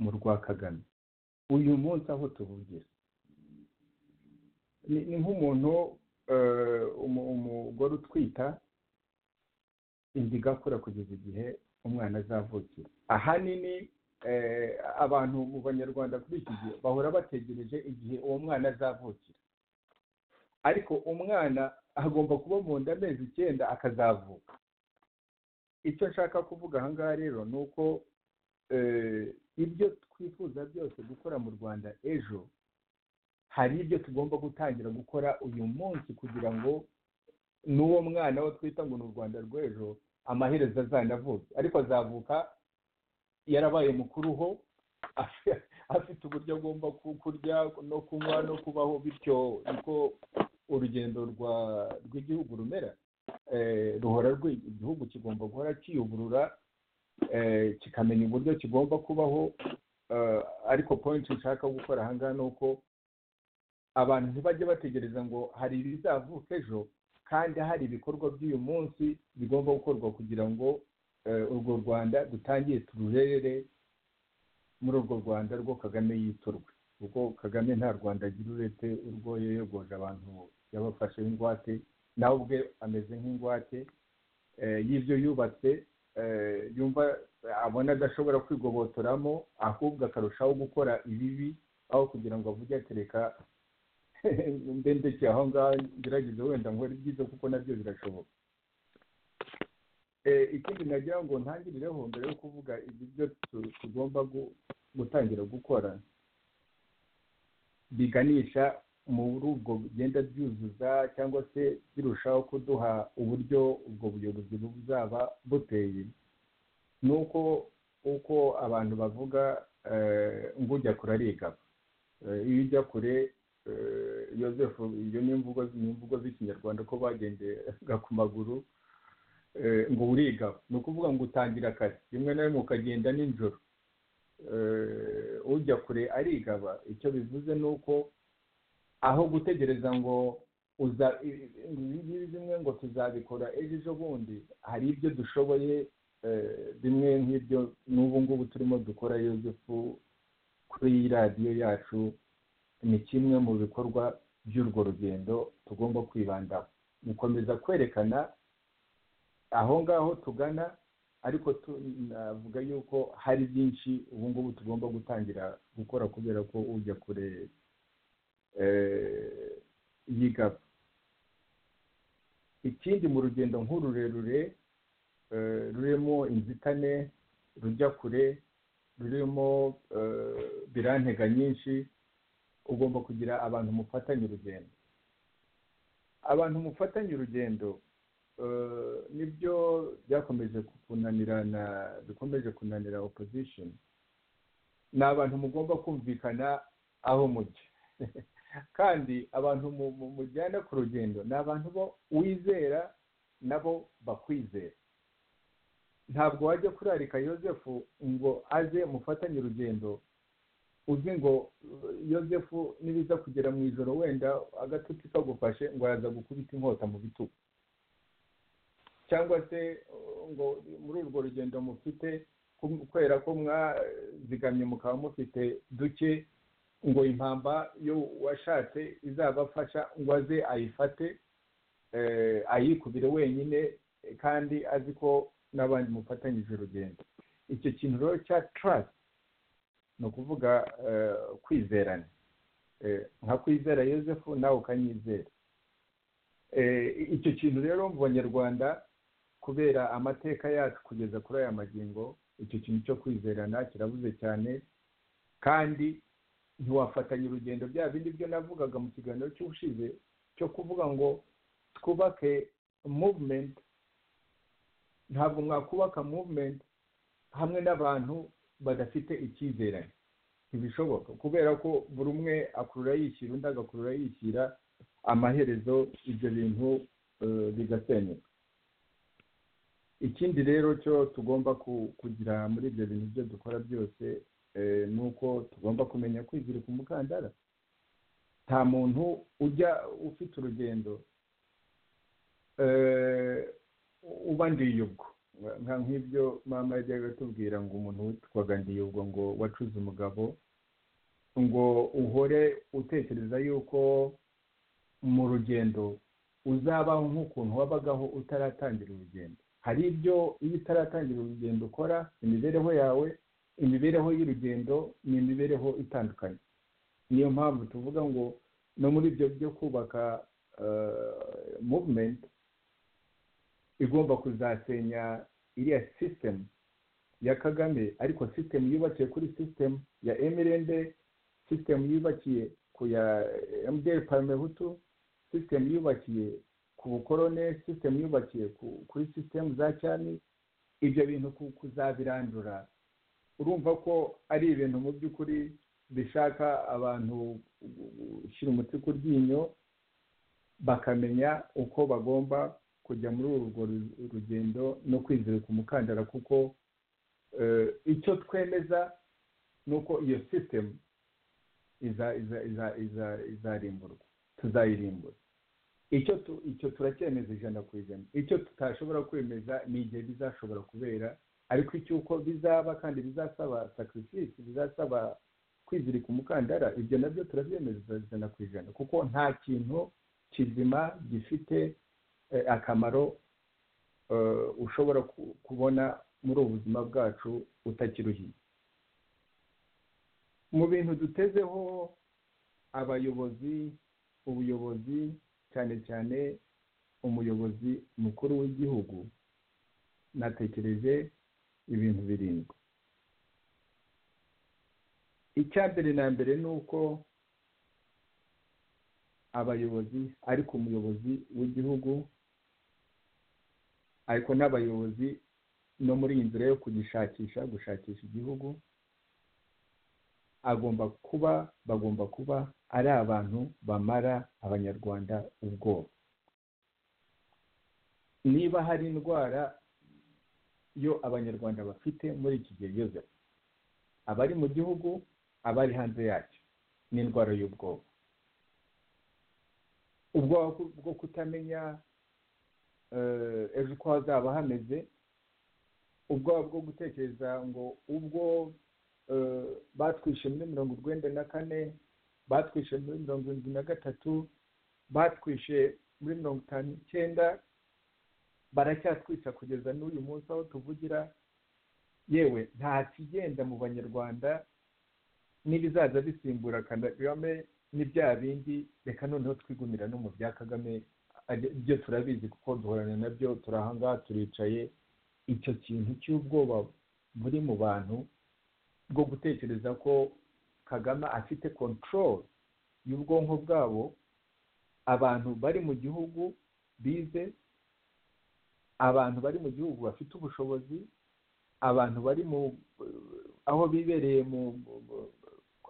mu rwa kagame uyu munsi aho tuvugira ni ni nk'umuntu eh, umu- umugore utwita inda igakura kugeza igihe umwana azavukira ahanini eh, abantu mu banyarwanda kuri iki gihe bahora bategereje igihe uwo mwana azavukira ariko umwana agomba kuba mu nda amezi icyenda akazavuka icyo nshaka kuvuga aha ngaha rero ni uko eh, ibyo twifuza byose gukora mu rwanda ejo hari ibyo tugomba gutangira gukora uyu munsi kugira ngo n'uwo mwana wo twita ngo ni u rwanda rw'ejo amaherezo azanavuke ariko azavuka yarabaye mukuru ho afite- afite uburyo agomba ku- kurya no kunywa no kubaho bityo niko urugendo rwa rw'igihugu rumera Eh, ruhora rwi- igihugu kigomba guhora kiyugurura eh, kikamenya uburyo kigomba kubaho Eh, ariko point nshaka gukora aha ngaha ni uko abantu ntibajye bategereza ngo hari ibizavuka ejo kandi hari ibikorwa by'uyu munsi bigomba gukorwa kugira ngo eh, urwo rwanda dutangire tururere muri urwo rwanda rwo kagame yiturwe kuko kagame nta rwanda agira uretse urwo yoyogoje abantu yabafashe ingwate nawe ubwe ameze nk'ingwate eh, y'ibyo yubatse eh, yumva abona adashobora kwigobotoramo ahubwo akarushaho gukora ibibi aho kugira ngo avuge atereka ndendekeye aho ngaho ngerageze wenda nkore ibyiza kuko nabyo birashoboka Eh, ikindi nagira ngo ntangirireho mbere yo kuvuga ibyo tu- tugomba gu- gutangira gukora biganisha muri ubwo bugenda byuzuza cyangwa se birushaho kuduha uburyo ubwo buyobozi buzaba buteye ni uko uko abantu bavuga eh, ngo ujya kure arigaba Eh, iyo ujya kure eh, Joseph iyo ni imvugo ni imvugo z'ikinyarwanda ko bagenderaga ku maguru eh, ngo urigaba ni ukuvuga ngo utangira kare rimwe na rimwe ukagenda nijoro Eh, ujya kure arigaba icyo bivuze ni uko aho gutegereza ngo uza i- i- ibi bimwe ngo tuzabikora ejo ejo bundi hari ibyo dushoboye eh, bimwe nk'ibyo n'ubu ngubu turimo dukora yosefu kuri iyi radiyo yacu ni kimwe mu bikorwa by'urwo rugendo tugomba kwibandaho gukomeza kwerekana aho ngaho tugana ariko tu- navuga yuko hari byinshi ubu ngubu tugomba gutangira gukora kubera ko ujya kure eh, yigaba ikindi mu rugendo nk'ururerure eh, rurimo inzitane rujya kure rurimo eh, birantega nyinshi ugomba kugira abantu mufatanye urugendo abantu mufatanye urugendo eh, nibyo byakomeje kunanira na bikomeje kunanira opposition ni abantu mugomba kumvikana aho mujya kandi abantu mu- mu- mujyana ku rugendo ni abantu bo wizera nabo bakwizera ntabwo wajya kurarika yosefu ngo aze mufatanye urugendo uzi ngo uh, yosefu nibiza kugera mu ijoro wenda agatotsi kagufashe ngo yaza gukubita inkota mu bitugu cyangwa se uh, ngo muri urwo rugendo mufite kum- kubera ko mwazigamye mukaba mufite duke ngo impamba yo washatse izabafasha ngo aze ayifate eh, ayikubire wenyine eh, kandi azi ko n'abandi mufatanyije urugendo icyo kintu rero cya trust ni ukuvuga eh, kwizerana Eh, nka kwizera yosefu nawe ukanyizera Eh, icyo kintu rero mu banyarwanda kubera amateka yacu kugeza kuri aya magingo icyo kintu cyo kwizerana kirabuze cyane kandi ntiwafatanya urugendo bya bindi byo navugaga mu kiganiro cy'ubushize cyo kuvuga ngo twubake movement ntabwo mwakubaka movement hamwe n'abantu badafite icyizerane ntibishoboka kubera ko buri umwe akurura yishyira undi agakurura yishyira amaherezo ibyo bintu eh, bigasenyuka ikindi rero cyo tugomba ku- kugira muri ibyo bintu byo dukora byose eh, ni uko tugomba kumenya kwizirika umukandara nta muntu ujya ufite urugendo uba ndiyubwo nka nk'ibyo mama yajyaga atubwira ngo umuntu witwaga ndiyubwo ngo wacuze umugabo ngo uhore utekereza yuko mu rugendo uzabaho nk'ukuntu wabagaho utaratangira urugendo hari ibyo iyo utaratangira urugendo ukora imibereho yawe imibereho y'urugendo ni imibereho itandukanye niyo mpamvu tuvuga ngo no muri ibyo byo kubaka muvumenti igomba kuzasenya iriya sisitemu ya kagame ariko sisitemu yubakiye kuri sisitemu ya emirende sisitemu yubakiye ku ya emudiyeri paramehutu sisitemu yubakiye ku bukorone sisitemu yubakiye kuri sisitemu za cyami ibyo bintu kuzabirandura urumva ko ari ibintu mu by'ukuri bishaka abantu gushyira umuti ku ryinyo bakamenya uko bagomba kujya muri urwo rugendo no kwizirika umukandara kuko icyo twemeza ni uko iyo sisitemu izarimburwa tuzayirimbura icyo turacyemeza ijana ku ijana icyo tutashobora kwemeza ni igihe bizashobora kubera ariko icy'uko bizaba kandi bizasaba sacrifice bizasaba kwizirika umukandara ibyo nabyo turabyemeza ijana ku ijana kuko nta kintu kizima gifite akamaro ushobora kubona muri ubu buzima bwacu utakiruhiye mu bintu dutezeho abayobozi ubuyobozi cyane cyane umuyobozi mukuru w'igihugu natekereje ibintu birindwi icya mbere na mbere ni uko abayobozi ariko umuyobozi w'igihugu ariko n'abayobozi no muri iyi nzira yo kugishakisha gushakisha igihugu agomba kuba bagomba kuba ari abantu bamara abanyarwanda ubwoba niba hari indwara yo abanyarwanda bafite muri iki gihe yozefu abari mu gihugu abari hanze yacyo ni indwara y'ubwoba ubwoba bwo kutamenya ejo uko hazaba hameze ubwoba bwo gutekereza ngo ubwo batwishe muri mirongo urwenda na kane batwishe muri mirongo irindwi na gatatu batwishe muri mirongo itanu n'icyenda baracyatwica kugeza n'uyu munsi aho tuvugira yewe nta kigenda mu banyarwanda n'ibizaza bisimbura kagame ni bya bindi reka noneho twigumira no mu bya kagame byo turabizi kuko duhorana nabyo turi ahangaha turicaye icyo kintu cy'ubwoba buri mu bantu bwo gutekereza ko kagame afite kontorore y'ubwonko bwabo abantu bari mu gihugu bize abantu bari mu gihugu bafite ubushobozi abantu bari mu aho bibereye mu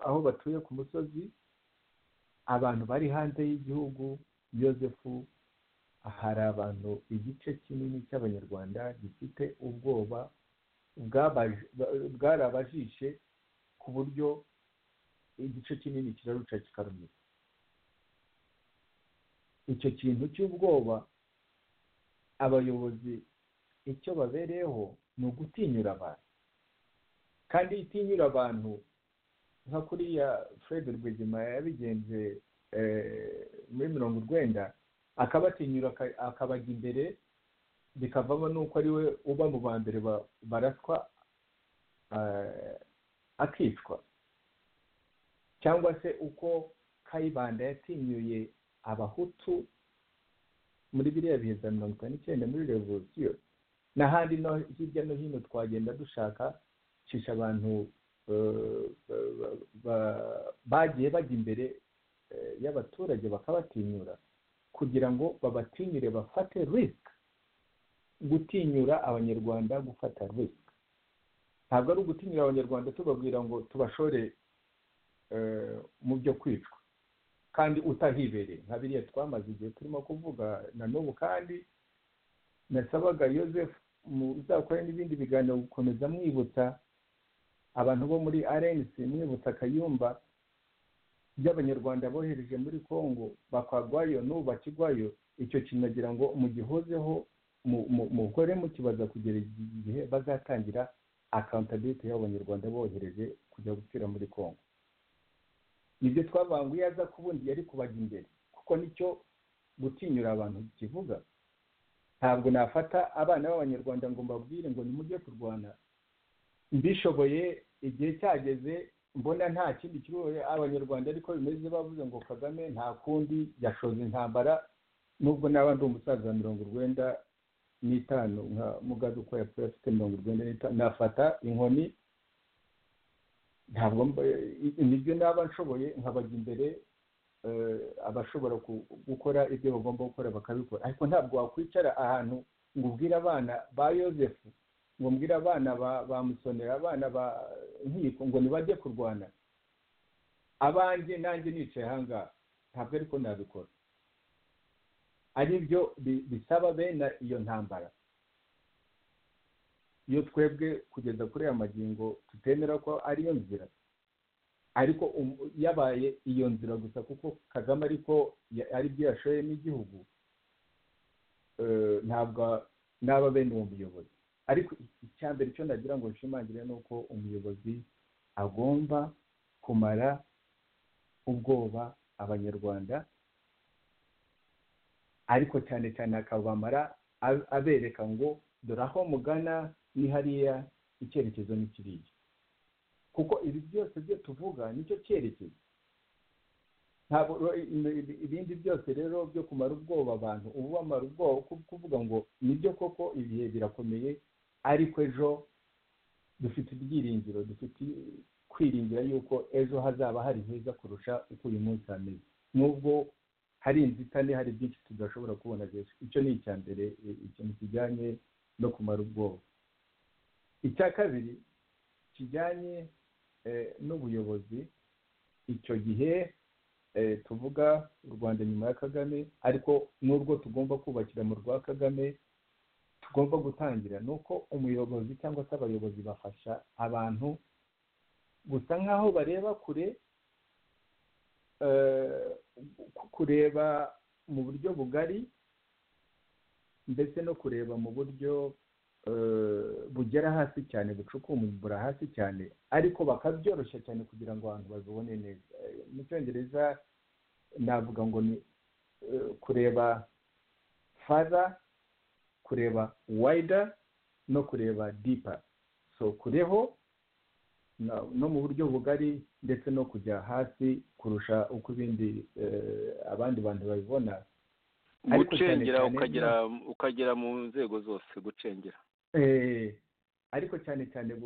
aho batuye ku musozi abantu bari hanze y'igihugu yosefu hari abantu igice kinini cy'abanyarwanda gifite ubwoba bwarabajishe ku buryo igice kinini kiraruca kikarumira icyo kintu cy'ubwoba abayobozi icyo babereyeho ni ugutinyura abantu kandi iyo utinyura abantu nka kuriya fred rwigema yabigenze muri mirongo urwenda akabatinyura akabajya imbere bikavamo n'uko ari we uba mu ba mbere baraswa akicwa cyangwa se uko kayibanda yatinyuye abahutu muri biriya bihe bya mirongo itanu n'icyenda muri revolisiyo n'ahandi no hirya no hino twagenda dushaka cisha abantu bagiye bajya imbere y'abaturage bakabatinyura kugira ngo babatinyure bafate risike gutinyura abanyarwanda gufata risike ntabwo ari ugutinyura abanyarwanda tubabwira ngo tubashore mu byo kwicwa kandi utahibereye nka biriya twamaze igihe turimo kuvuga na n'ubu kandi nasabaga yosefu muzakore n'ibindi biganiro gukomeza mwibutsa abantu bo muri rnc mwibutsa akayumba by'abanyarwanda bohereje muri congo bakagwayo n'ubu bakigwayo icyo kintu nagira ngo mugihozeho mukore mukibaza kugera igihe bazatangira akawuntabiriti y'abanyarwanda bohereje kujya gutura muri congo nibyo twabanguye aza kubundi yari kubajya imbere kuko nicyo gutinyura abantu kivuga ntabwo nafata abana b'abanyarwanda ngo mbabwire ngo nimujye kurwana mbishoboye igihe cyageze mbona nta kindi kigo abanyarwanda ariko bimeze bavuze ngo kagame nta kundi yashoza intambara nubwo naba ndi umusaza wa mirongo urwenda n'itanu nka mugabe uko yapfuye afite mirongo urwenda n'itanu nafata inkoni ntabwo nibyo naba nshoboye nkabajya imbere abashobora gukora ibyo bagomba gukora bakabikora ariko ntabwo wakwicara ahantu ngo ubwire abana ba yosefu ngo mbwire abana ba musonera abana ba nkiko ngo ntibajye kurwana abanjye nanjye nicaye ahangaha ntabwo ariko nabikora ari byo bisaba bene iyo ntambara iyo twebwe kugeza kuri aya magingo tutemera ko ariyo nzira ariko yabaye iyo nzira gusa kuko kagame ariko aribyo yashoye n'igihugu ntabwo naba bene uwo muyobozi ariko icya mbere icyo nagira ngo nshimangire ni uko umuyobozi agomba kumara ubwoba abanyarwanda ariko cyane cyane akabamara abereka ngo dore aho mugana ni hariya icyerekezo ni kiriya kuko ibi byose byo tuvuga nicyo cyerekezo ntabwo ibindi byose rero byo kumara ubwoba abantu ubu bamara ubwoba kuvuga ngo nibyo koko ibihe birakomeye ariko ejo dufite ibyiringiro dufite kwiringira yuko ejo hazaba hari heza kurusha uko uyu munsi hameze nubwo hari inzitane hari byinshi tudashobora kubona rero icyo ni icya mbere ikintu kijyanye no kumara ubwoba icya kabiri kijyanye n'ubuyobozi icyo gihe tuvuga u rwanda nyuma ya kagame ariko n'urwo tugomba kubakira mu rwa kagame tugomba gutangira ni uko umuyobozi cyangwa se abayobozi bafasha abantu gusa nk'aho bareba kure kureba mu buryo bugari ndetse no kureba mu buryo bugera hasi cyane bucukumbura hasi cyane ariko bakabyoroshya cyane kugira ngo abantu babibone neza mu cyongereza navuga ngo ni kureba fada kureba wayida no kureba dipa so kureho no mu buryo bugari ndetse no kujya hasi kurusha uko ibindi abandi bantu babibona gucengera ukagera mu nzego zose gucengera ariko cyane cyane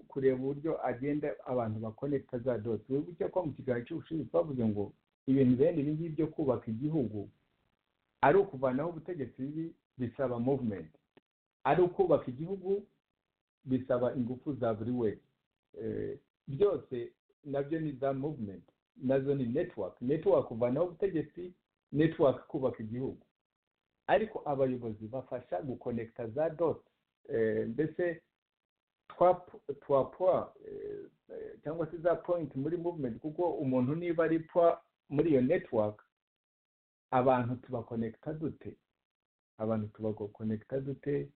kureba uburyo agenda abantu bakonekita za doti wibuke ko mu kiganiro cy'ubushinzi twavuze ngo ibintu bene ibi ngibi byo kubaka igihugu ari ukuvanaho ubutegetsi bibi bisaba muvumenti ari ukubaka igihugu bisaba ingufu za buri wese byose nabyo ni za muvumenti nazo ni netiwaka netiwaka kuvanaho ubutegetsi netiwaka kubaka igihugu ariko abayobozi bafasha gukonekita za doti mbese twa puwa cyangwa se za pointi muri muvumenti kuko umuntu niba ari puwa muri iyo netiwaka abantu tubakonekita dute abantu tubakonekita dute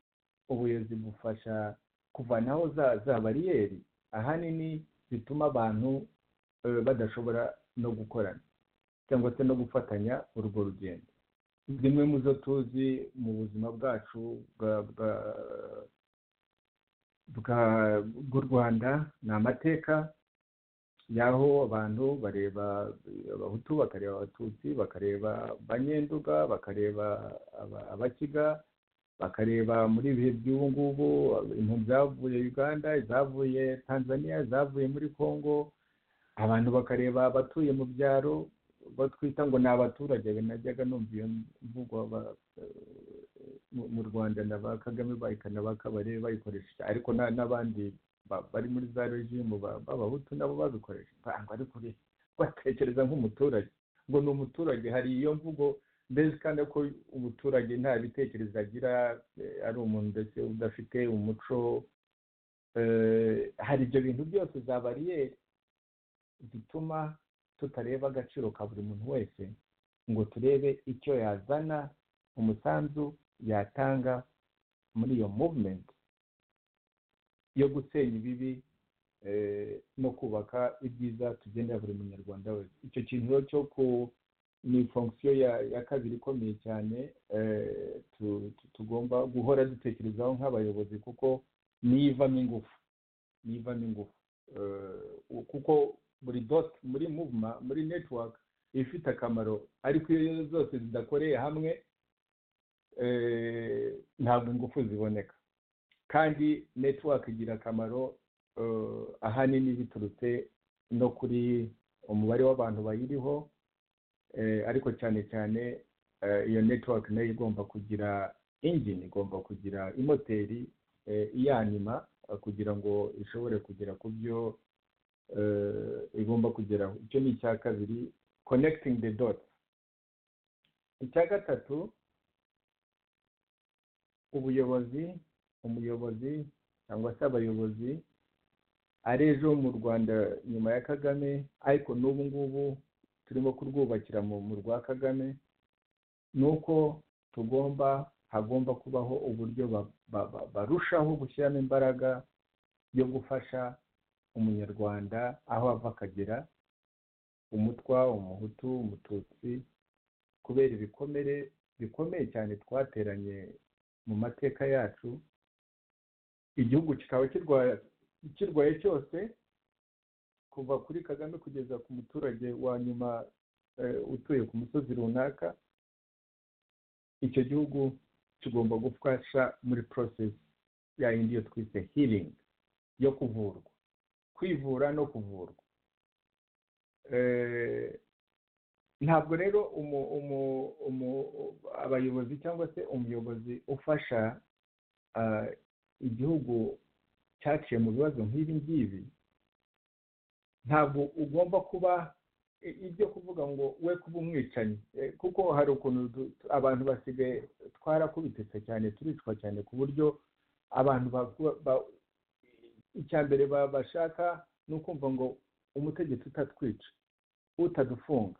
ubuyobozi bufasha kuvanaho za bariyeri ahanini zituma abantu badashobora no gukorana cyangwa se no gufatanya urwo rugendo zimwe mu zo tuzi mu buzima bwacu bw'u rwanda ni amateka y'aho abantu bareba abahutu bakareba abatutsi bakareba abanyenduga bakareba abakiga bakareba muri ibihe by'ubu ngubu ibintu byavuye uganda izavuye tanzania izavuye muri congo abantu bakareba abatuye mu byaro batwita ngo ni abaturage najyaga numva iyo mvugo mu rwanda na ba kagame bayikana bakabare bayikoresha ariko n'abandi bari muri za regimu b'abahutu nabo babikoresha ntabwo ari kure batekereza nk'umuturage ngo ni umuturage hari iyo mvugo mbese kandi ko umuturage nta bitekerezo agira ari umuntu ndetse udafite umuco hari ibyo bintu byose za bariyeri zituma tutareba agaciro ka buri muntu wese ngo turebe icyo yazana umusanzu yatanga muri iyo muvumenti yo gusenya ibibi no kubaka ibyiza tugenera buri munyarwanda wese icyo kintu rero cyo ku ni fonksiyo ya kabiri ikomeye cyane tugomba guhora dutekerezaho nk'abayobozi kuko nivamo ingufu nivamo ingufu kuko buri doti muri muvuma muri netiwaka iba ifite akamaro ariko iyo zose zidakoreye hamwe ntabwo ingufu ziboneka kandi netiwaka igira akamaro ahanini biturutse no kuri umubare w'abantu bayiriho ariko cyane cyane iyo netiwaka nayo igomba kugira injini igomba kugira imoteri iyanima kugira ngo ishobore kugera ku byo igomba kugeraho icyo ni icya kabiri connecting the dots icya gatatu ubuyobozi umuyobozi cyangwa se abayobozi ari ejo mu rwanda nyuma ya kagame ariko n'ubu ngubu turimo kurwubakira mu rwa kagame ni uko tugomba hagomba kubaho uburyo barushaho gushyiramo imbaraga yo gufasha umunyarwanda aho ava akagera umutwa umuhutu umututsi kubera ibikomere bikomeye cyane twateranye mu mateka yacu igihugu kikaba kirwaye cyose kuva kuri kagame kugeza ku muturage wa nyuma utuye ku musozi runaka icyo gihugu kigomba gufasha muri porosesi ya yindi yo twise hiringi yo kuvurwa kwivura no kuvurwa ntabwo rero abayobozi cyangwa se umuyobozi ufasha igihugu cyaciye mu bibazo nk'ibi ngibi ntabwo ugomba kuba ibyo kuvuga ngo we kuba umwicanyi kuko hari ukuntu abantu basigaye twarakubitse cyane turicwa cyane ku buryo abantu icya mbere bashaka ni ukumva ngo umutegetsi utatwica utadufunga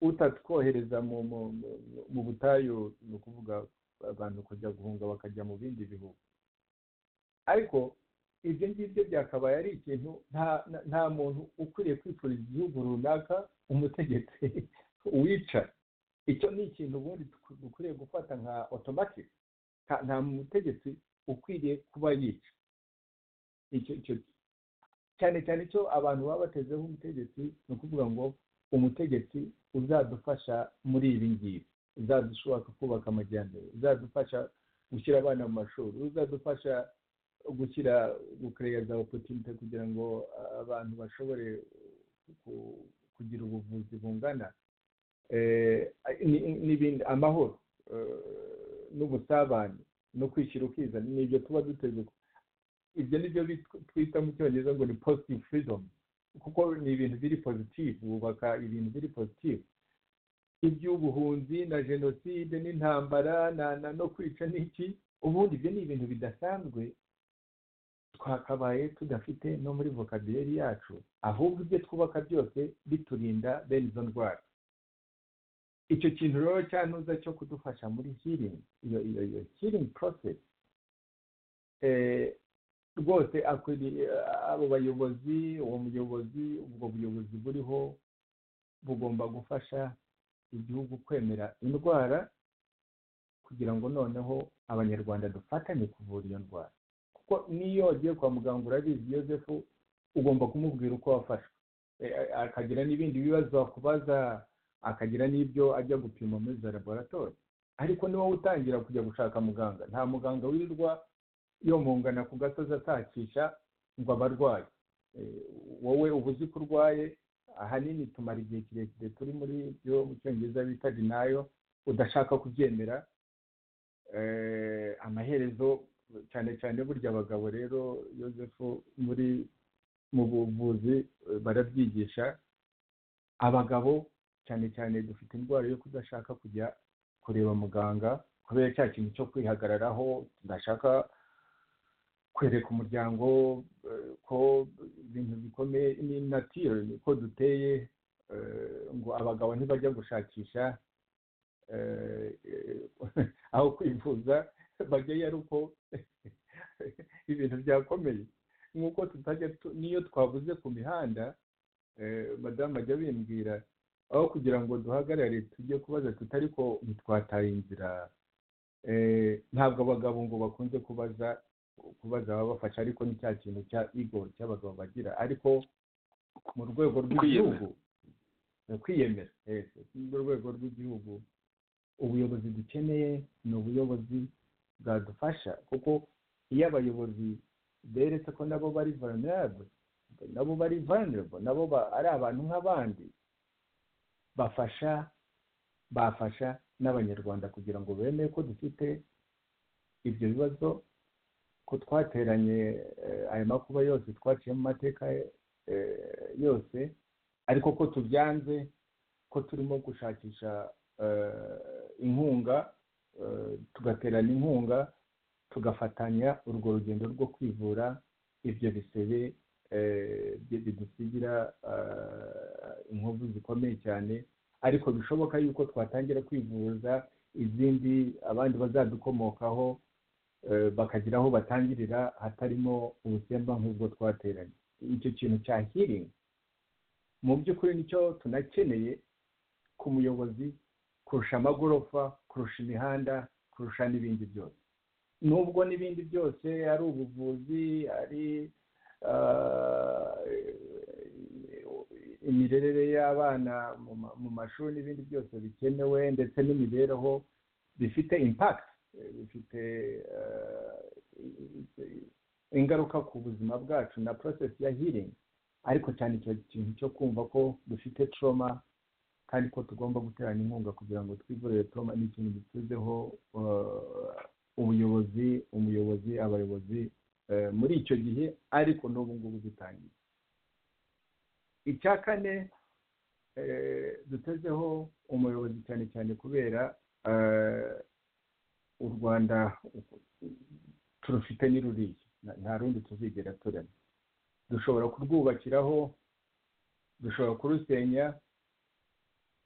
utatwohereza mu butayu ni ukuvuga abantu kujya guhunga bakajya mu bindi bihugu ariko ibyo ngibyo byakabaye ari ikintu nta muntu ukwiriye kwifuriza igihugu runaka umutegetsi wica icyo ni ikintu ubundi dukwiriye gufata nka otomatike nta mutegetsi ukwiriye kuba yica cyane cyane icyo abantu baba batezeho umutegetsi ni ukuvuga ngo umutegetsi uzadufasha muri ibi ngibi uzadushoboka kubaka amajyambere uzadufasha gushyira abana mu mashuri uzadufasha gushyira gukereya za opotinite kugira ngo abantu bashobore kugira ubuvuzi bungana n'ibindi amahoro n'ubusabane no kwishyira ukizana ni ibyo tuba duteze ibyo ni byo twita mu cyongereza ngo ni positive freedom kuko ni ibintu biri positive wubaka ibintu biri positive iby'ubuhunzi na jenoside n'intambara no kwica n'iki ubundi ibyo ni ibintu bidasanzwe twakabaye tudafite no muri vocabulary yacu ahubwo ibyo twubaka byose biturinda bene izo ndwara icyo kintu rero cyanuza cyo kudufasha muri healing iyo iyo iyo healing process rwose abo bayobozi uwo muyobozi ubwo buyobozi buriho bugomba gufasha igihugu kwemera indwara kugira ngo noneho abanyarwanda dufatanye kuvura iyo ndwara kuko n'iyo wagiye kwa muganga urabizi yozefu ugomba kumubwira uko wafashwe akagira n'ibindi bibazo wakubaza akagira n'ibyo ajya gupima muri za laboratori ariko ni wowe utangira kujya gushaka muganga nta muganga wirirwa yomongana ku gasozi atakisha ngo abarwayi wowe uba uzi ko urwaye ahanini tumara igihe kirekire turi muri byo mu cyongereza bita dinayo udashaka kubyemera amaherezo cyane cyane burya abagabo rero yozefu muri mu buvuzi barabyigisha abagabo cyane cyane dufite indwara yo kudashaka kujya kureba muganga kubera cya kintu cyo kwihagararaho tudashaka kwereka umuryango ko ibintu bikomeye ni natiro ko duteye ngo abagabo ntibajya gushakisha aho kwivuza bageyo ari uko ibintu byakomeye nk'uko tutajya n'iyo twavuze ku mihanda madamu ajya bimbwira aho kugira ngo duhagarare tujye kubaza tutari ko ntitwataye inzira ntabwo abagabo ngo bakunze kubaza kubaza ababafasha ariko ni cya kintu cya igo cy'abagabo bagira ariko mu rwego rw'igihugu kwiyemera mu rwego rw'igihugu ubuyobozi dukeneye ni ubuyobozi bwadufasha kuko iyo abayobozi beretse ko nabo bari vulnerable nabo bari vulnerable nabo ari abantu nk'abandi bafasha bafasha n'abanyarwanda kugira ngo bemeye ko dufite ibyo bibazo ko twateranye ayo makuba yose twaciye mu mateka yose ariko ko tubyanze ko turimo gushakisha inkunga tugaterana inkunga tugafatanya urwo rugendo rwo kwivura ibyo bisebe bidusigira inkovu zikomeye cyane ariko bishoboka yuko twatangira kwivuza izindi abandi bazadukomokaho bakagira aho batangirira hatarimo ubusemba nk'ubwo twateranye icyo kintu cya hiringi mu by'ukuri nicyo tunakeneye ku muyobozi kurusha amagorofa kurusha imihanda kurusha n'ibindi byose nubwo n'ibindi byose ari ubuvuzi ari imirerere y'abana mu mashuri n'ibindi byose bikenewe ndetse n'imibereho bifite impakiti bifite ingaruka ku buzima bwacu na porosesi ya hiringi ariko cyane icyo kintu cyo kumva ko dufite toroma kandi ko tugomba guterana inkunga kugira ngo twivurire toroma ni ikintu gituzeho ubuyobozi umuyobozi abayobozi muri icyo gihe ariko n'ubu ngubu dutangiye icya kane dutezeho umuyobozi cyane cyane kubera u rwanda turufite ni ruriya nta rundi tuzigera turema dushobora kurwubakiraho dushobora kurusenya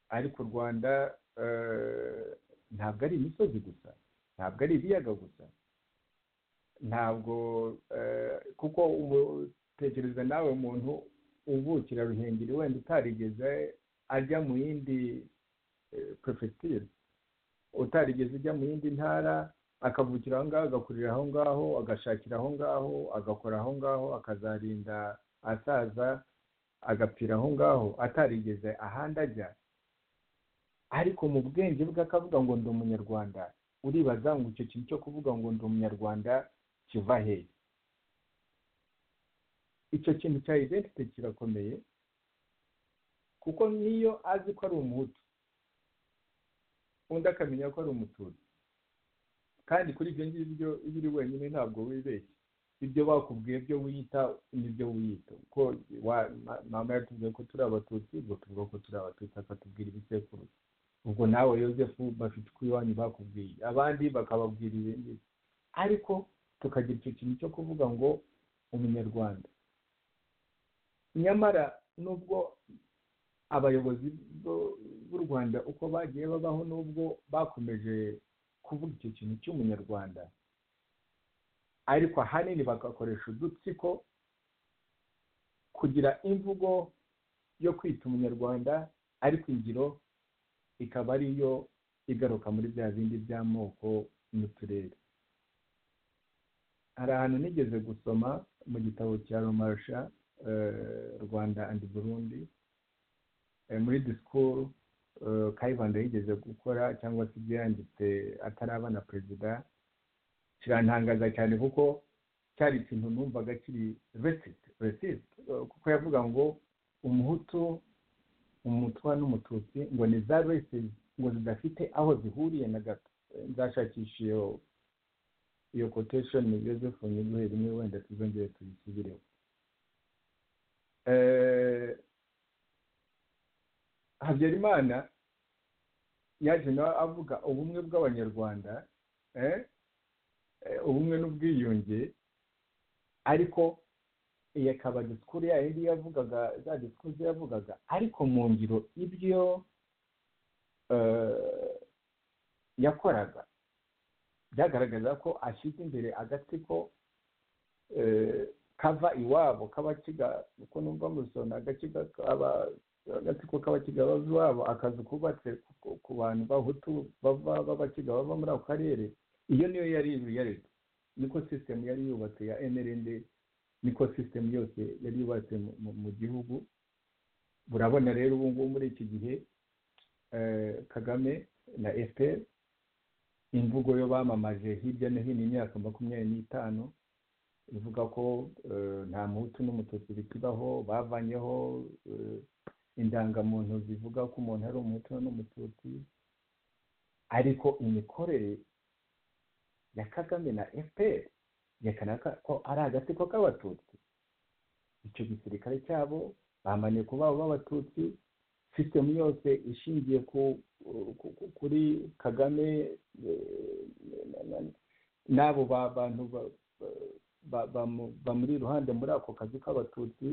ariko u rwanda ntabwo ari imisozi gusa ntabwo ari ibiyaga gusa ntabwo kuko tekereza nawe umuntu uvukira ruhengeri wenda utarigeze ajya mu yindi perefegitura utarigeze ujya mu yindi ntara akavukira aho ngaho agakurira aho ngaho agashakira aho ngaho agakora aho ngaho akazarinda asaza agapfira aho ngaho atarigeze ahandi ajya ariko mu bwenge bwe akavuga ngo ndi umunyarwanda uribaza ngo icyo kintu cyo kuvuga ngo ndi umunyarwanda kiva hehe icyo kintu cya identity kirakomeye kuko niyo azi ko ari umuhutu undi akamenya ko ari umututsi kandi kuri ibyo ngibyo iyo uri wenyine ntabwo wibeshya ibyo bakubwiye byo wiyita nibyo wiyita kuko mama yatubwiye ko turi abatutsi ubwo tuvuga ko turi abatutsi akatubwira ibisekuruza ubwo nawe yosefu bafite uko iwanyu bakubwiye abandi bakababwira ibindi ariko tukagira icyo kintu cyo kuvuga ngo umunyarwanda nyamara nubwo abayobozi b'u rwanda uko bagiye babaho nubwo bakomeje kuvuga icyo kintu cy'umunyarwanda ariko ahanini bagakoresha udutsiko kugira imvugo yo kwita umunyarwanda ariko ingiro ikaba ariyo igaruka muri bya bindi by'amoko n'uturere hari ahantu nigeze gusoma mu gitabo cya romarisha rwanda andi burundi muri disikuru kayibanda yigeze gukora cyangwa se ibyo yanditse ataraba na perezida kirantangaza cyane kuko cyari ikintu numvaga kiri resiti resiti kuko yavuga ngo umuhutu umutwa n'umututsi ngo ni za resiti ngo zidafite aho zihuriye na gato nzashakisha iyo iyo kotesheni yosefu nyiguhe rimwe wenda tuzongere tuyisubireho habyarimana yaje nawe avuga ubumwe bw'abanyarwanda ubumwe n'ubwiyunge ariko iyi akaba disikuru yayo yari yavugaga za disikuru yavugaga ariko mu ngiro ibyo yakoraga byagaragaza ko ashyize imbere agatsiko kava iwabo k'abakiga uko numva musona agatsiko k'abakiga bava iwabo akazi kubatse ku bantu bahutu bava b'abakiga bava muri ako karere iyo niyo yari yareta niko sisitemu yari yubatse ya nrnd niko sisitemu yose yari yubatse mu gihugu burabona rero ubu ngubu muri iki gihe kagame na efuperi imvugo yo bamamaje hirya no hino imyaka makumyabiri n'itanu ivuga ko nta muhutu n'umututsi bikibaho bavanyeho indangamuntu zivuga ko umuntu ari umuhutu n'umututsi ariko imikorere ya kagame na efuperi yerekana ko ari agatsiko k'abatutsi icyo gisirikare cyabo bamanuye ku babo b'abatutsi sisitemu yose ishingiye kuri kagame n'abo bantu bamuri iruhande muri ako kazi k'abatutsi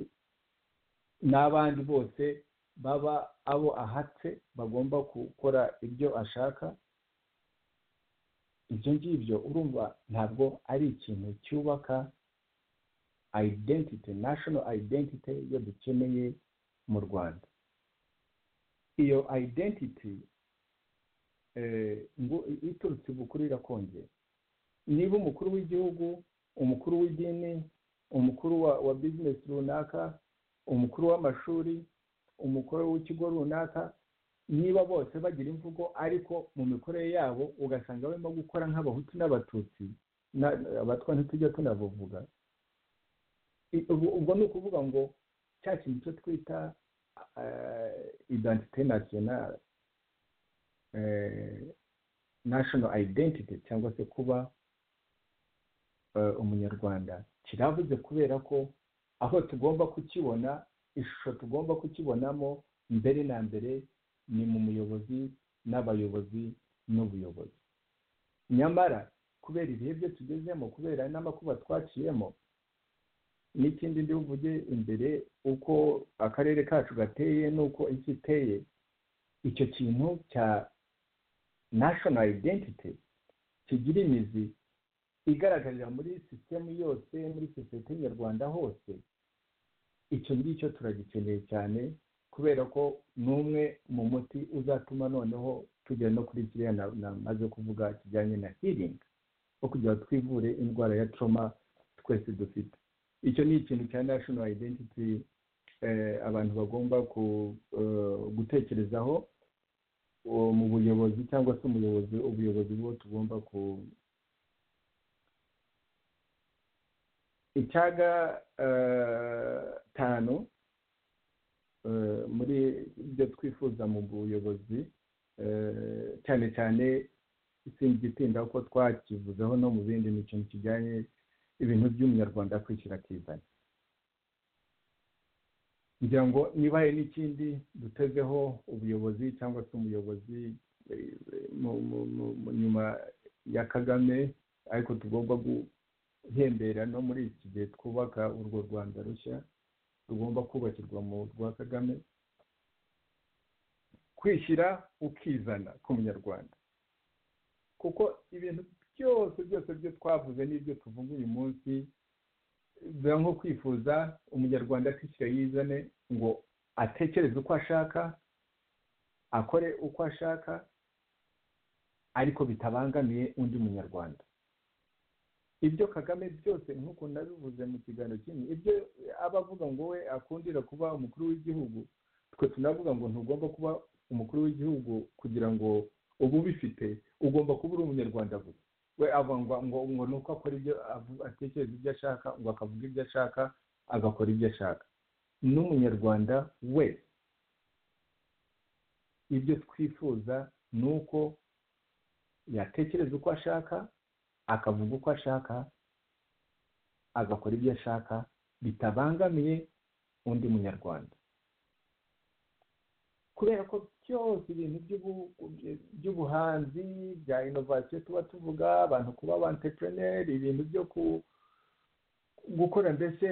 n'abandi bose baba abo ahatse bagomba gukora ibyo ashaka ibyo ngibyo urumva ntabwo ari ikintu cyubaka ayidentite nashono ayidentite yo dukeneye mu rwanda iyo ayidentiti iturutse ubukuru irakongera niba umukuru w'igihugu umukuru w'idini umukuru wa bizinesi runaka umukuru w'amashuri umukuru w'ikigo runaka niba bose bagira imvugo ariko mu mikorere yabo ugasanga barimo gukora nk'abahutu n'abatutsi abatwa ntitujya tunabuvuga ubwo ni ukuvuga ngo cya kintu cyo twita identite national national identity cyangwa se kuba umunyarwanda kiravuze kubera ko aho tugomba kukibona ishusho tugomba kukibonamo mbere na mbere ni mu muyobozi n'abayobozi n'ubuyobozi nyamara kubera ibihe byo tugezemo kubera n'amakuba twaciyemo n'ikindi ndivuge imbere uko akarere kacu gateye n'uko isi iteye icyo kintu cya national identity kigira imizi igaragarira muri sisitemu yose muri sosiyete nyarwanda hose icyo ngicyo turagikeneye cyane kubera ko ni umwe mu muti uzatuma noneho tugera no kuri kiriya namaze kuvuga kijyanye na healing wo kugira twivure indwara ya trauma twese dufite icyo ni ikintu cya national identity abantu bagomba gutekerezaho mu buyobozi cyangwa se umuyobozi ubuyobozi bwo tugomba ku icyaga tanu muri ibyo twifuza mu buyobozi cyane cyane isinzi itinda kuko twakivuzeho no mu bindi ni ikintu kijyanye ibintu by'umunyarwanda kwishyira akizana kugira ngo niba hari n'ikindi dutezeho ubuyobozi cyangwa se umuyobozi nyuma ya kagame ariko tugomba guhembera no muri iki gihe twubaka urwo rwanda rushya rugomba kubakirwa mu rwa kagame kwishyira ukizana k'umunyarwanda kuko ibintu byose byose byo twavuze n'ibyo tuvuga uyu munsi biba nko kwifuza umunyarwanda akishyira yizane ngo atekereze uko ashaka akore uko ashaka ariko bitabangamiye undi munyarwanda ibyo kagame byose nk'uko nabivuze mu kiganiro kimwe ibyo aba avuga ngo we akundira kuba umukuru w'igihugu twe tunavuga ngo ntugomba kuba umukuru w'igihugu kugira ngo ubu ubifite ugomba kuba uri umunyarwanda gusa we avangwa ngo ngo ni uko akora ibyo atekereza ibyo ashaka ngo akavuga ibyo ashaka agakora ibyo ashaka n'umunyarwanda wese ibyo twifuza ni uko yatekereza uko ashaka akavuga uko ashaka agakora ibyo ashaka bitabangamiye undi munyarwanda kubera ko byose ibintu by'ubuhanzi bya inovasiyo tuba tuvuga abantu kuba abantepeneri ibintu byo gukora mbese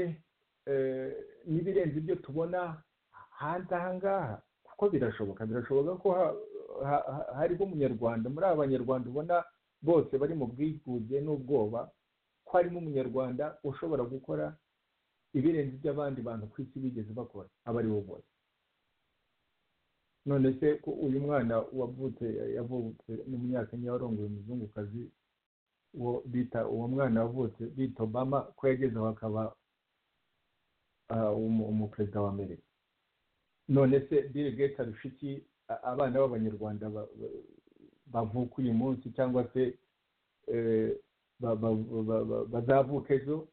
n'ibirenze ibyo tubona hanze aha ngaha kuko birashoboka birashoboka ko ha- ha- hariho umunyarwanda muri aba banyarwanda ubona bose bari mu bwigunge n'ubwoba ko harimo umunyarwanda ushobora gukora ibirenze iby'abandi bantu ku isi bigeze bakora aba ari we bose none se ko uyu mwana wavutse yavutse n'umunyakenya warongoye umuzungukazi uwo bita uwo mwana wavutse bita obama ko yageze aho akaba ah, umu- umuperezida wa amerika none se bill gates arusha iki a- abana b'abanyarwanda ba- ba- bavuka uyu munsi cyangwa se eh, ba- ba- ba- ba- bazavuka ejo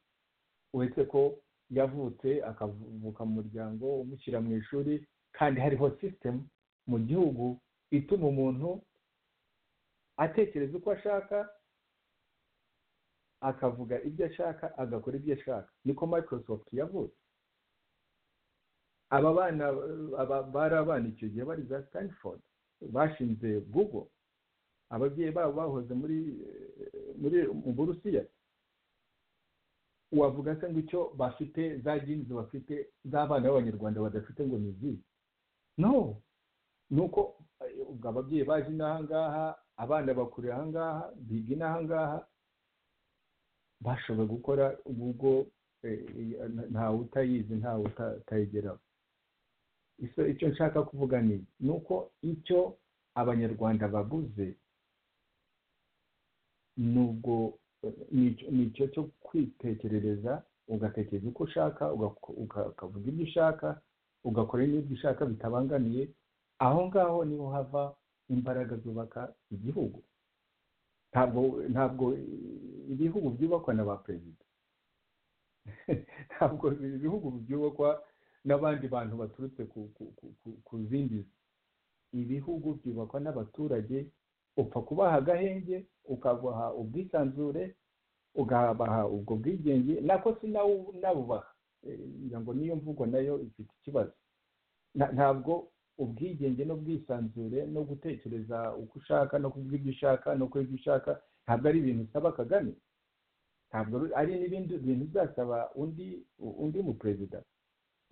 uretse ko yavutse akavuka mu muryango umushyira mu ishuri kandi hariho sisitemu mu gihugu ituma umuntu atekereza uko ashaka akavuga ibyo ashaka agakora ibyo ashaka niko microsoft yavutse aba bana aba bari abana icyo gihe bari za stanford bashinze google ababyeyi babo bahoze muri eh, muri mu burusiya wavuga se ngo icyo bafite za jinizi bafite z'abana b'abanyarwanda badafite ngo ni izihe no ni uko eh, ubwo ababyeyi baje inaha ngaha abana bakurira aha ngaha biga inaha ngaha bashoboye gukora ubwo eh, eh, ntawe utayizi ntawe uta- utayigeraho Icyo icyo nshaka kuvuga ni ni uko icyo abanyarwanda babuze nubwo ni icyo cyo kwitekerereza ugatekereza uko ushaka ugako- uka- ukavuga ibyo ushaka ugakora n'ibyo ushaka bitabangamiye aho ngaho niho hava imbaraga zubaka igihugu ntabwo ntabwo ibihugu byubakwa na ba perezida ntabwo ibihugu byubakwa n'abandi bantu baturutse ku- ku- ku- ku- ku zindi si. ibihugu byubakwa n'abaturage upfa kubaha agahenge ukabaha ubwisanzure ukabaha ubwo bwigenge nako si nawo unabubaha Eh, ngira ngo niyo mvugo nayo ifite ikibazo Na- ntabwo ubwigenge n'ubwisanzure no gutekereza uko ushaka no kuvuga ibyo ushaka no kuba ibyo ushaka ntabwo ari ibintu usaba kagame ntabwo ari n'ibindi bintu uzasaba undi undi muperezida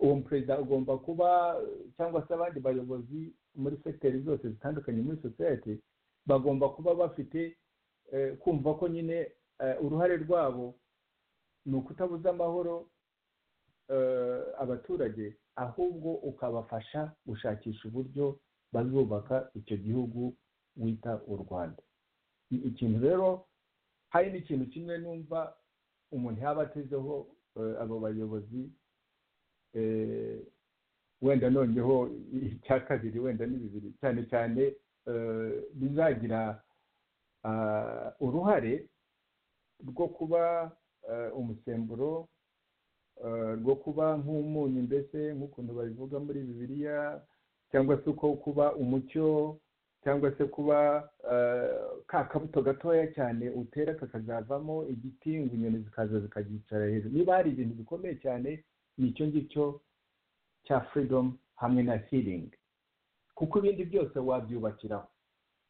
uwo muperezida agomba kuba eh, cyangwa se abandi bayobozi muri segiteri zose zitandukanye muri sosiyete bagomba kuba bafite eh, kumva ko nyine eh, uruhare rwabo ni ukutabuza amahoro eh, abaturage ahubwo ukabafasha gushakisha uburyo bazubaka icyo gihugu wita u rwanda Ni ikintu rero hari n'ikintu kimwe numva umuntu yaba atezeho eh, abo bayobozi eh, wenda noneho icya kabiri wenda ni bibiri cyane cyane eh, bizagira ah, uruhare rwo kuba eh, umusemburo eh, rwo kuba nk'umunyu mbese nk'ukuntu babivuga muri bibiliya cyangwa se uko kuba umucyo cyangwa se kuba eh, ka kabuto gatoya cyane utera kakazavamo igiti ngo inyoni zikaza zikagicara hejuru niba hari ibintu bikomeye cyane ni icyo ngicyo cya freedom hamwe na healing kuko ibindi byose wabyubakiraho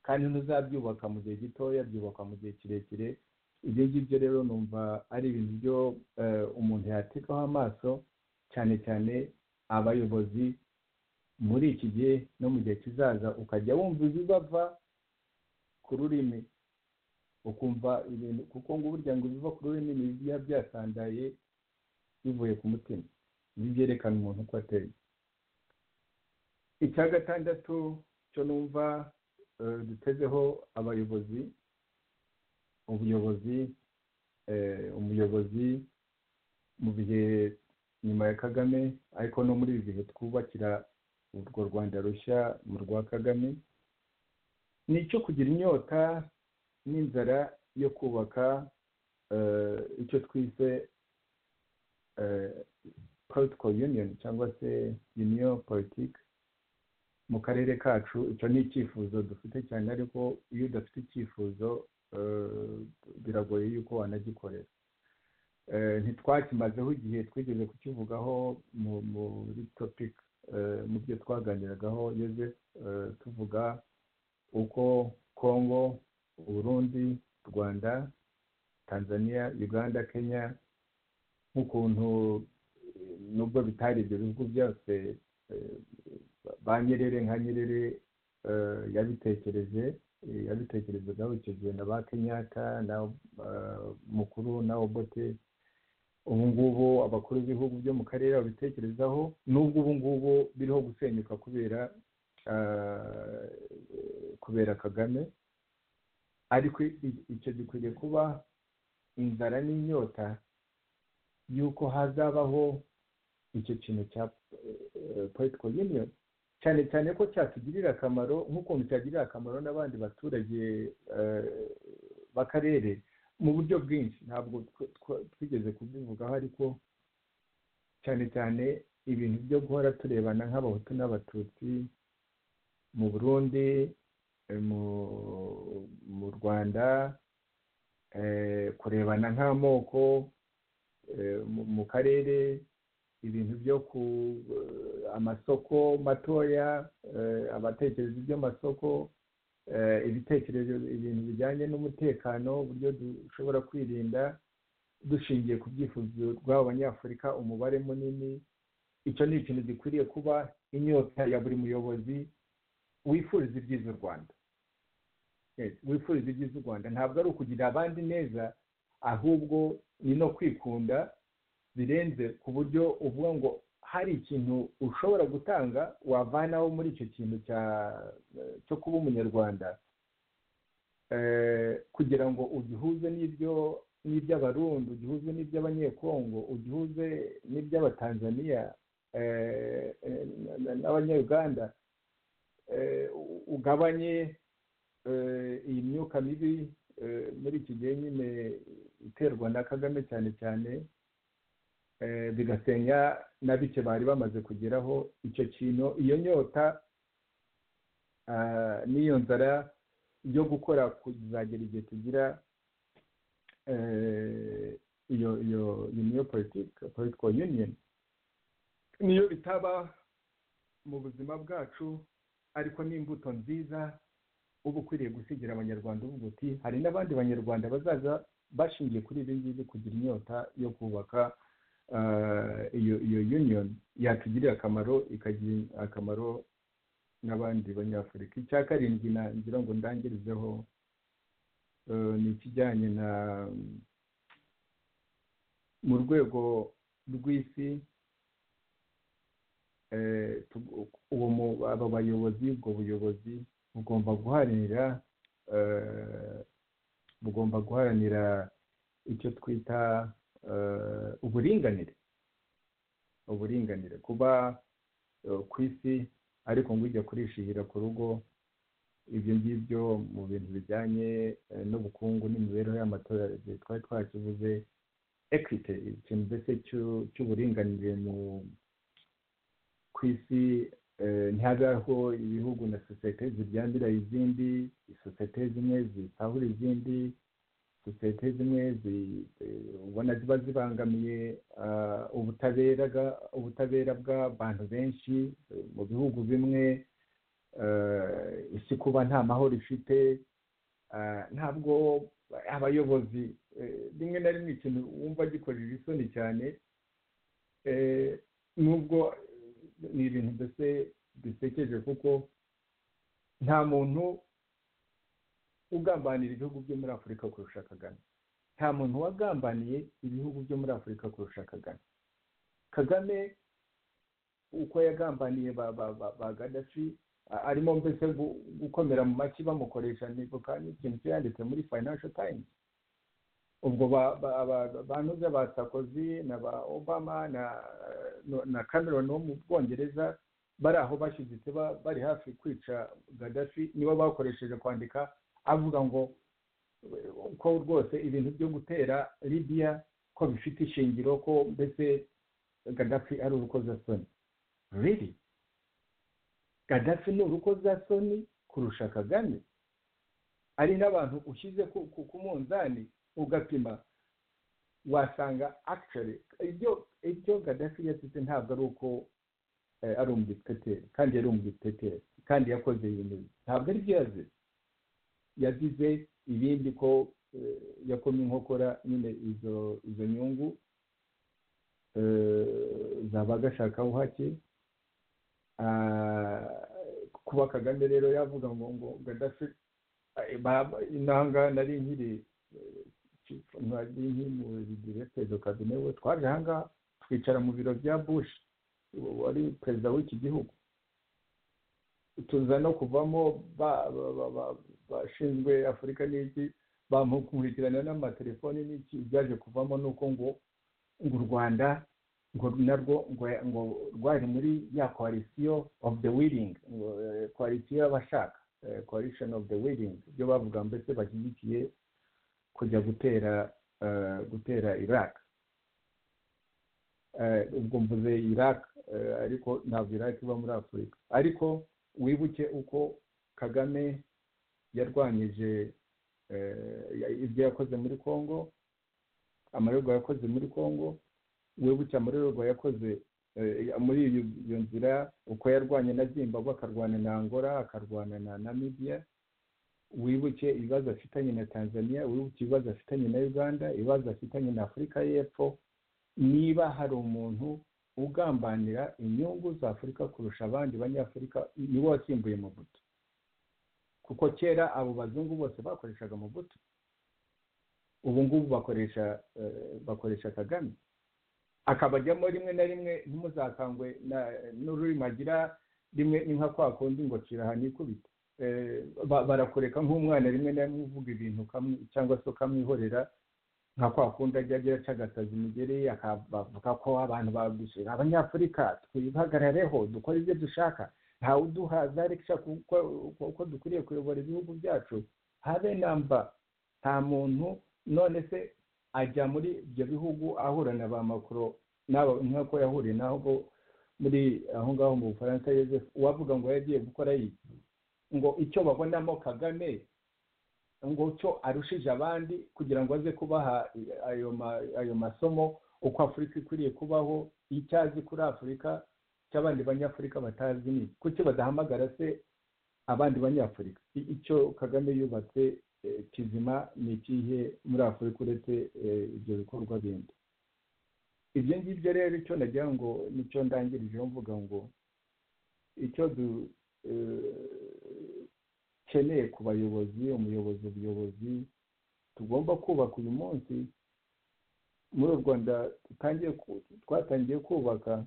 kandi ntuzabyubaka mu gihe gitoya byubakwa mu gihe kirekire ibyo ngibyo rero numva ari ibintu byo eh, umuntu yatekaho amaso cyane cyane abayobozi muri iki gihe no mu gihe kizaza ukajya wumva ibibava ku rurimi ukumva ibintu kuko ngo burya ngo ibiva ku rurimi ni ibiba byasandaye bivuye ku mutima ibi byerekana umuntu uko ateye icya gatandatu cyo numva eh, dutezeho abayobozi ubuyobozi eh, umuyobozi mu bihe nyuma ya kagame ariko no muri ibi bihe twubakira urwo rwanda rushya mu rwa kagame ni icyo kugira inyota n'inzara yo kubaka eh, icyo twise eh, political union cyangwa se union politique mu karere kacu icyo ni icyifuzo dufite cyane ariko iyo udafite icyifuzo eh, biragoye yuko wanagikorera Eh, ntitwakimazeho igihe twigeze kukivugaho mu- muri topic eh, mu byo twaganiragaho Joseph eh, tuvuga uko congo uburundi rwanda tanzania uganda kenya nk'ukuntu eh, nubwo bitari ibyo bihugu byose eh, ba nyerere nka nyerere yabitekereje yabitekerezaga icyo gihe na ba kenyaka na mukuru na obote ubu ngubu abakuru b'ibihugu byo mu karere babitekerezaho n'ubwo ubu ngubu biriho gusenyuka kubera kubera kagame ariko icyo gikwiriye kuba inzara n'inyota y'uko hazabaho icyo kintu cya political union cyane cyane ko cyatugirira akamaro nk'ukuntu cyagirira akamaro n'abandi baturage b'akarere mu buryo bwinshi ntabwo twigeze kubivugaho ariko cyane cyane ibintu byo guhora turebana nk'abahutu n'abatutsi mu burundi mu rwanda kurebana nk'amoko mu karere ibintu byo ku amasoko matoya abatekereza iby'amasoko ibitekerezo ibintu bijyanye n'umutekano uburyo dushobora kwirinda dushingiye ku byifuzo rw'abo banyafurika umubare munini icyo ni ikintu gikwiriye kuba inyota ya buri muyobozi wifuriza ibyiza u rwanda wifuriza ibyiza u rwanda ntabwo ari ukugirira abandi neza ahubwo ni no kwikunda birenze ku buryo uvuga ngo hari ikintu ushobora gutanga wavanaho muri icyo kintu cyo kuba umunyarwanda kugira ngo ugihuze n'ibyo n'iby'abarundi ugihuze n'iby'abanyekongo ugihuze n'iby'abatanzaniya n'abanyarwanda ugabanye iyi myuka mibi muri iki gihe nyine iterwa na kagame cyane cyane bigasenya na bike bari bamaze kugeraho icyo kintu iyo nyota n'iyo nzara yo gukora kuzagera igihe tugira iyo iyo niyo politiko yuniyoni niyo bitaba mu buzima bwacu ariko ni imbuto nziza uba ukwiriye gusigira abanyarwanda uvuga uti hari n'abandi banyarwanda bazaza bashingiye kuri ibi ngibi kugira inyota yo kubaka iyo iyo union yatugirira akamaro ikagira akamaro n'abandi banyafurika icya karindwi nangira ngo ndangirizeho ni ikijyanye na mu rwego rw'isi aba bayobozi ubwo buyobozi bugomba guharanira bugomba guharanira icyo twita uburinganire uburinganire kuba ku isi ariko ngo ujya kurishihira ku rugo ibyo ngibyo mu bintu bijyanye n'ubukungu n'imibereho y'amatorero twari twakivuze ekwite ikintu mbese cy'uburinganire ku isi ntihabeho ibihugu na sosiyete ziryambira izindi sosiyete zimwe zitahura izindi sosiyete zimwe ubona ziba zibangamiye ubutabera bw'abantu benshi mu bihugu bimwe isi kuba nta mahoro ifite ntabwo abayobozi rimwe na rimwe ikintu wumva gikorera isoni cyane nubwo ni ibintu mbese bisekeje kuko nta muntu ugambanira ibihugu byo muri afurika kurusha kagame nta muntu wagambaniye ibihugu byo muri afurika kurusha kagame kagame uko yagambaniye ba gadafi arimo mbese gukomera mu maki bamukoresha n'ikintu cyanditse muri financial times ubwo banuze ba sakozi na ba obama na cameron wo mu bwongereza bari aho bashyiditse bari hafi kwica gadafi nibo bakoresheje kwandika avuga ngo ko rwose ibintu byo gutera libiya ko bifite ishingiro ko mbese gadafi ari urukozasoni riri gadafi ni urukozasoni kurusha kagame ari n'abantu ushyize ku munzani ugapima wasanga akicari ibyo gadafi yasize ntabwo ari uko ari umudipiteri kandi yari umudipiteri kandi yakoze ibintu ntabwo ari byo yazize yazize ibindi ko yakomye inkokora nyine izo izo nyungu zabaga ashaka uhake kuba kagame rero yavuga ngo ngo gaddafi intanga nari nkiri nari nkiri mu bigire perezida kabine we twaje ahangaha twicara mu biro bya bushi wari perezida w'iki gihugu tuza no kuvamo bashinzwe afurika n'iki bamukurikirana n'amatelefoni n'iki byaje kuvamo ni uko ngo ngo u rwanda ngo narwo ngo rwari muri ya koalisiyo ofu de wiringi ngo koalisiyo y'abashaka koalishoni ofu de wiringi ibyo bavuga mbese bashyigikiye kujya gutera gutera iraq ubwo mvuze iraq ariko ntabwo iraq iba muri afurika ariko wibuke uko kagame yarwanyije ibyo yakoze muri congo amarerwa yakoze muri congo wibuke amarerwa yakoze muri iyo nzira uko yarwanye na zimbabwe akarwana na angola akarwana na namibia wibuke ibibazo afitanye na tanzania wibuke ibibazo afitanye na uganda ibibazo afitanye na afurika y'epfo niba hari umuntu ugambanira inyungu za afurika kurusha abandi banyafurika niwe wasimbuye mubuto kuko kera abo bazungu bose bakoreshaga mubuto ubu ngubu bakoresha bakoresha kagame akabajyamo rimwe na rimwe ntimuzakangwe n'ururimi agira rimwe ni nka kwa kundi ngo kirahana ikubita barakureka nk'umwana rimwe na rimwe uvuga ibintu cyangwa se ukamwihorera nka kwa kundi ajya agira acagataza imigeri akavuga ko abantu bagusura abanyafurika twihagarareho dukore ibyo dushaka ntawe uduha zarekisha uko dukwiriye kuyobora ibihugu byacu habe namba nta muntu none se ajya muri ibyo bihugu ahura na ba makuru nk'uko yahuriye nabo muri aho ngaho mu bufaransa yoseph uwavuga ngo yagiye gukora yiki ngo icyo babonamo kagame ngo cyo arushije abandi kugira ngo aze kubaha ayo masomo uko afurika ikwiriye kubaho icyo azi kuri afurika cy'abandi banyafurika batazi ni kuki badahamagara se abandi banyafurika icyo kagame yubatse kizima ni ikihe muri afurika uretse ibyo bikorwa bindi ibyo ngibyo rero icyo nagira ngo nicyo ndangirijeho mvuga ngo icyo dukeneye ku bayobozi umuyobozi ubuyobozi tugomba kubaka uyu munsi muri u rwanda twatangiye kubaka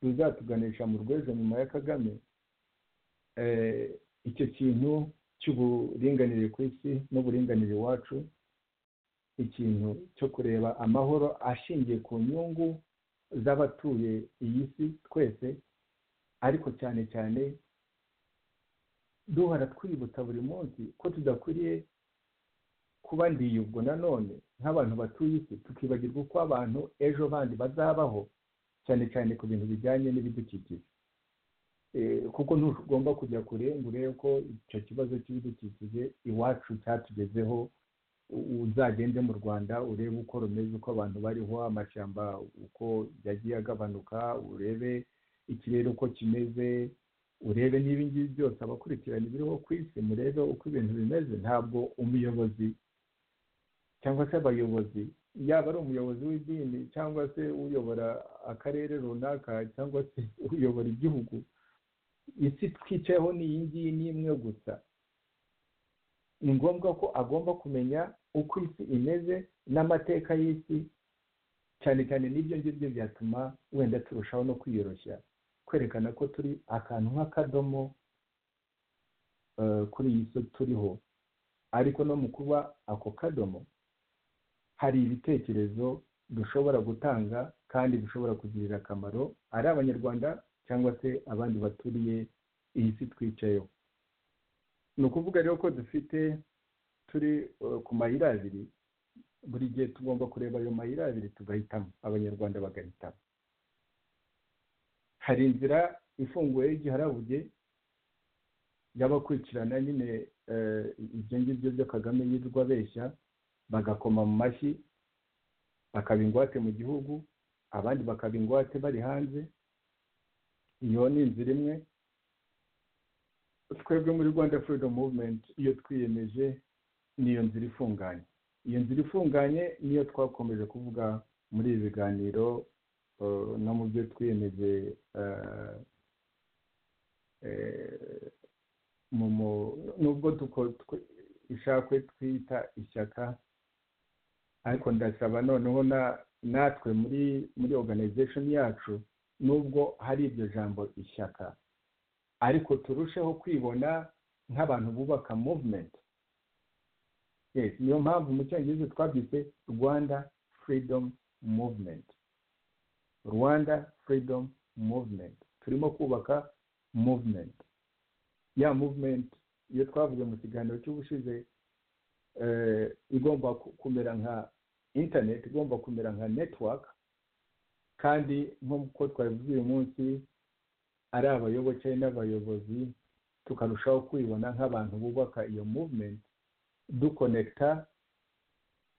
ruzatuganisha mu rwejo nyuma ya kagame icyo kintu cy'uburinganire ku isi n'uburinganire iwacu ikintu cyo kureba amahoro ashingiye ku nyungu z'abatuye iyi si twese ariko cyane cyane duhora twibutsa buri munsi ko tudakwiriye kuba ndiyubwo nanone nk'abantu batuye isi tukibagirwa uko abantu ejo bandi bazabaho cyane cyane ku bintu bijyanye n'ibidukikije kuko ntugomba kujya kure ngo urebe ko icyo kibazo cy'ibidukikije iwacu cyatugezeho uzagende mu rwanda urebe uko rumeze uko abantu bariho amashyamba uko yagiye agabanuka urebe ikirere uko kimeze urebe n'ibingibi byose abakurikirana ibiriho ku isi murebe uko ibintu bimeze ntabwo umuyobozi cyangwa se abayobozi yaba ari umuyobozi w'idini cyangwa se uyobora akarere runaka cyangwa se uyobora igihugu isi twicayeho ni iyi ngiyi ni imwe gusa ni ngombwa ko agomba kumenya uko isi imeze n'amateka y'isi cyane cyane n'ibyo ngibyo byatuma wenda turushaho no kwiyoroshya kwerekana ko turi akantu nk'akadomo kuri iyi si turiho ariko no mu kuba ako kadomo hari ibitekerezo dushobora gutanga kandi bishobora kugirira akamaro ari abanyarwanda cyangwa se abandi baturiye iyi si twicayeho ni ukuvuga rero ko dufite turi ku mayira abiri buri gihe tugomba kureba ayo mayira abiri tugahitamo abanyarwanda bagahitamo hari inzira ifunguye y'igiharabuge y'abakurikirana nyine ibyo ngibyo byo kagame yirwa abeshya bagakoma mu mashyi bakaba ingwate mu gihugu abandi bakaba ingwate bari hanze iyo ni inzira imwe twebwe muri rwanda freedom movement iyo twiyemeje ni iyo nzira ifunganye iyo nzira ifunganye niyo twakomeje kuvuga muri ibi biganiro no mu byo twiyemeje nubwo ishakwe twita ishyaka ariko ndasaba noneho natwe muri muri organization yacu nubwo hari iryo jambo ishyaka ariko turusheho kwibona nk'abantu bubaka movement niyo mpamvu mu cyongereza twabyise rwanda freedom movement rwanda freedom movement turimo kubaka movement ya movement iyo twavuze mu kiganiro cy'ubushize igomba kumera nka internet igomba kumera nka network kandi nk'uko twabivuze uyu munsi ari abayoboke n'abayobozi tukarushaho kwibona nk'abantu bubaka iyo movement dukonekita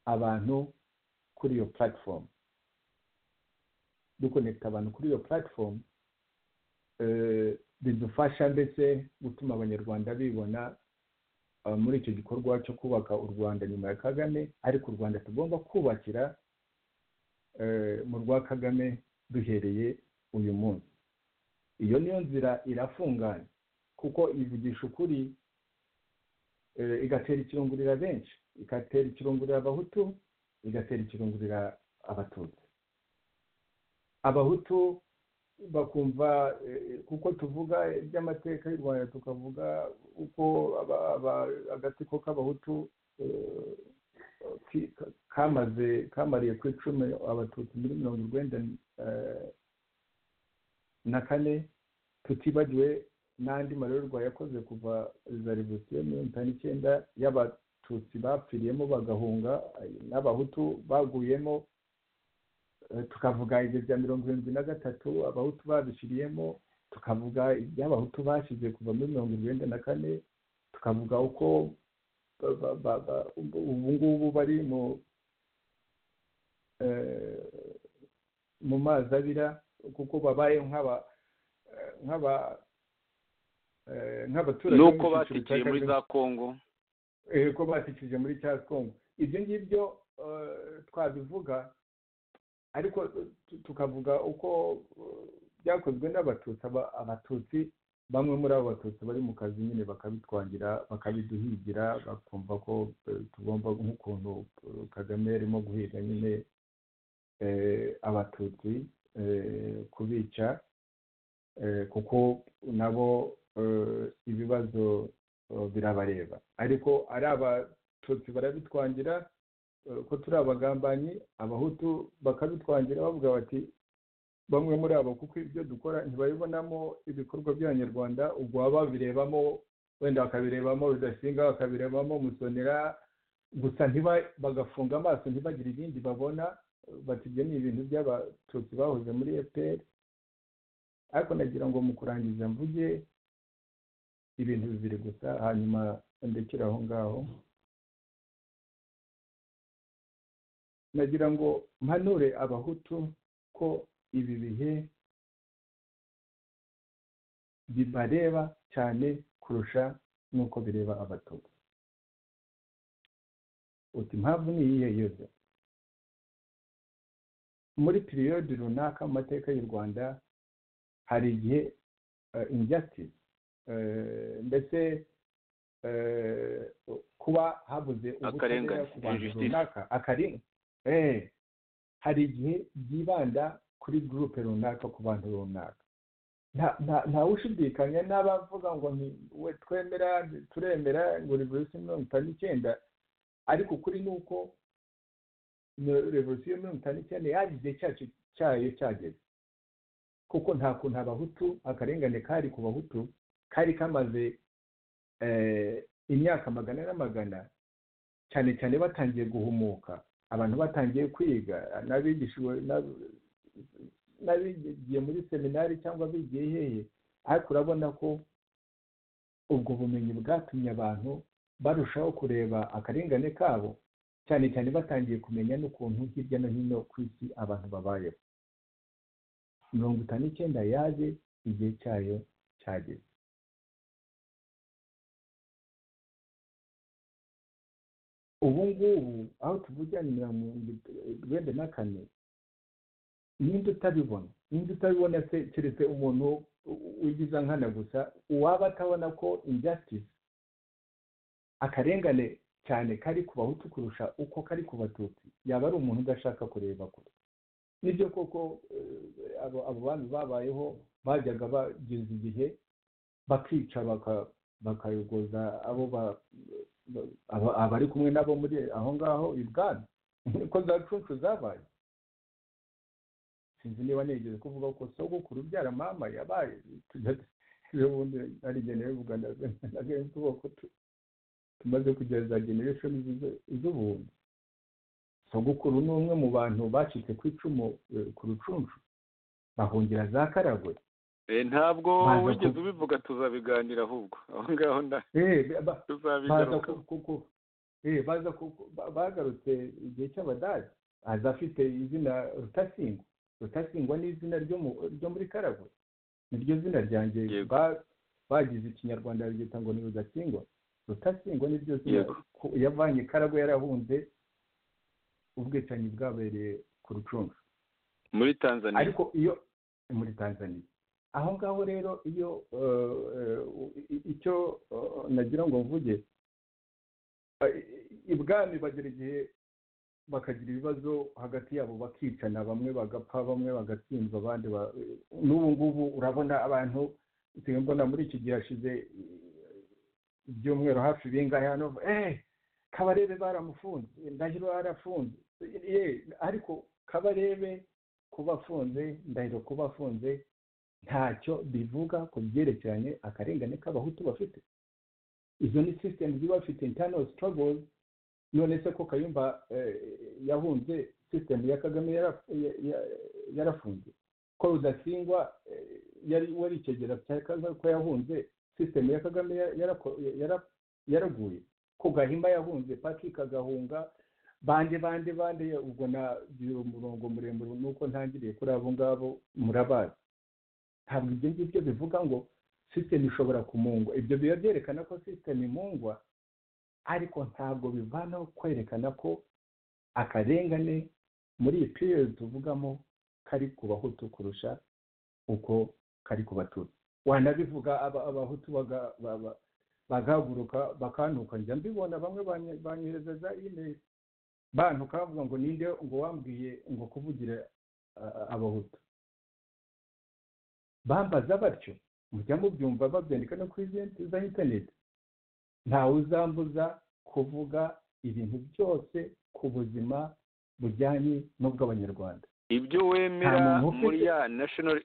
abantu kuri iyo platform dukonekita abantu kuri iyo platform bidufasha ndetse gutuma abanyarwanda bibona muri icyo gikorwa cyo kubaka u rwanda nyuma ya kagame ariko u rwanda tugomba kubakira mu rwa kagame duhereye uyu munsi iyo niyo nzira irafunganye kuko ivugisha ukuri igatera ikirungurira benshi igatera ikirungurira abahutu igatera ikirungurira abatutsi abahutu bakumva kuko tuvuga iby'amateka y'u rwanda tukavuga uko agatsiko k'abahutu kamaze kamariye ku icumi abatutsi muri mirongo urwenda na kane tutibagiwe n'andi marorerwa yakoze kuva za revolisiyo mirongo itanu icyenda y'abatutsi bapfiriyemo bagahunga n'abahutu baguyemo tukavuga ibyo bya mirongo irindwi na gatatu abahutu babishyiriyemo tukavuga iby'abahutu bashyize kuva muri mirongo irindwi na kane tukavuga uko ubu ngubu bari mu mazi abira kuko babayeho nk'aba nk'abaturage nuko batikiye muri za kongo ko batikije muri cya kongo ibyo ngibyo twabivuga ariko tukavuga uko byakozwe n'abatutsi abatutsi bamwe muri abo batutsi bari mu kazi nyine bakabitwangira bakabiduhigira bakumva ko tugomba nk'ukuntu kagame yarimo guhiga nyine abatutsi kubica kuko nabo ibibazo birabareba ariko ari abatutsi barabitwangira ko turi abagambanyi abahutu bakabitwangira bavuga bati bamwe muri abo kuko ibyo dukora ntibabibonamo ibikorwa by'abanyarwanda ubwo baba babirebamo wenda bakabirebamo rudasinga bakabirebamo musonera gusa bagafunga amaso ntibagire ibindi babona bati ibyo ni ibintu by'abatutsi bahoze muri efuperi ariko nagira ngo mu kurangiza mvuge ibintu bibiri gusa hanyuma ndekere aho ngaho nagira ngo mpanure abahutu ko ibi bihe bibareba cyane kurusha n'uko bireba abatutsi uti impamvu ni iyihe yose muri piriyodi runaka mu mateka y'u rwanda hari igihe injustice ndetse kuba habuze ubutabera ku bantu runaka akarengane hari igihe byibanda kuri gurupe runaka ku bantu runaka ntawushidikanya n'abavuga ngo we twemera turemera ngo revolisiyo mirongo itanu n'icyenda ariko ukuri ni uko revolisiyo mirongo itanu n'icyenda yaje igihe cyacu cyayo cyageze kuko nta kuntu abahutu akarengane kari ku bahutu kari kamaze imyaka magana n'amagana cyane cyane batangiye guhumuka abantu batangiye kwiga n'abigiye muri seminari cyangwa bigiye hehe ariko urabona ko ubwo bumenyi bwatumye abantu barushaho kureba akarengane kabo cyane cyane batangiye kumenya n'ukuntu hirya no hino ku isi abantu babayeho mirongo itanu n'icyenda yaje igihe cyayo cyageze ubu ngubu aho tuvugira ni mirongo irindwi na kane ninde utabibona ninde utabibona keretse umuntu ugiza nkana gusa uwaba atabona ko injustice akarengane cyane kari ku bahutu kurusha uko kari ku batutsi yaba ari umuntu udashaka kureba kure nibyo koko abo abo bantu babayeho bajyaga bageza igihe bakica bakayogoza abo abari kumwe nabo muri aho ngaho i bwami niko za cucu zabaye sinzi niba nigeze kuvuga ko sogokuru ubyara mama yabaye ubundi ari bivuga na benshi ko tumaze kugeza generation z'ubuntu sogokuru ni umwe mu bantu bacitse ku icumu ku rucuncu bahungira za karagwe ntabwo wigeze ubivuga tuzabiganira ahubwo aho ngaho tuzabigaruka bagarutse igihe cy'abadage aza afite izina rutasingwa rutasingwa ni izina ryo muri karagwe niryo zina ryanjye bagize ikinyarwanda bagita ngo ni rudasingwa rutasingwa niryo zina yavanye karagwe yarahunze ubwicanyi bwabereye ku rucuncu muri tanzania ariko iyo muri tanzania aho ngaho rero iyo icyo nagira ngo mvuge ibwami bagera igihe bakagira ibibazo hagati yabo bakicana bamwe bagapfa bamwe bagatsindwa abandi n'ubu ngubu urabona abantu mbona muri iki gihe hashize ibyumweru hafi bingahe hano eee kabarebe baramufunze ndahiro yarafunze ariko kabarebe kuba afunze ndahiro kuba afunze ntacyo bivuga ku byerekeranye akarengane k'abahutu bafite izo ni sisitemu ziba bafite intano sitorogozi none se ko kayumba yahunze sisitemu ya kagame yarafunze ko rudasingwa yari wari ikegera ko yahunze sisitemu ya kagame yaraguye ko gahima yahunze patrick agahunga bande bande bande ubwo na umurongo muremure nuko ntangiriye kuri abo ngabo murabazi ntabwo ibyo ngibyo bivuga ngo sisitemu ishobora kumungwa ibyo biba byerekana ko sisitemu imungwa ariko ntabwo bivanaho kwerekana ko akarengane muri iyi piriyodi tuvugamo kari ku bahutu kurusha uko kari ku batutsi wanabivuga abahutu bagahaguruka bakantuka njya mbibona bamwe banyohereza za imeri bantuka bavuga ngo ninde ngo wambwiye ngo kuvugira abahutu bambaza batyo mujya mubyumva babyandika no kuri za interineti ntawe uzambuza kuvuga ibintu byose ku buzima bujyanye n'ubw'abanyarwanda ibyo wemera muri ya nashinari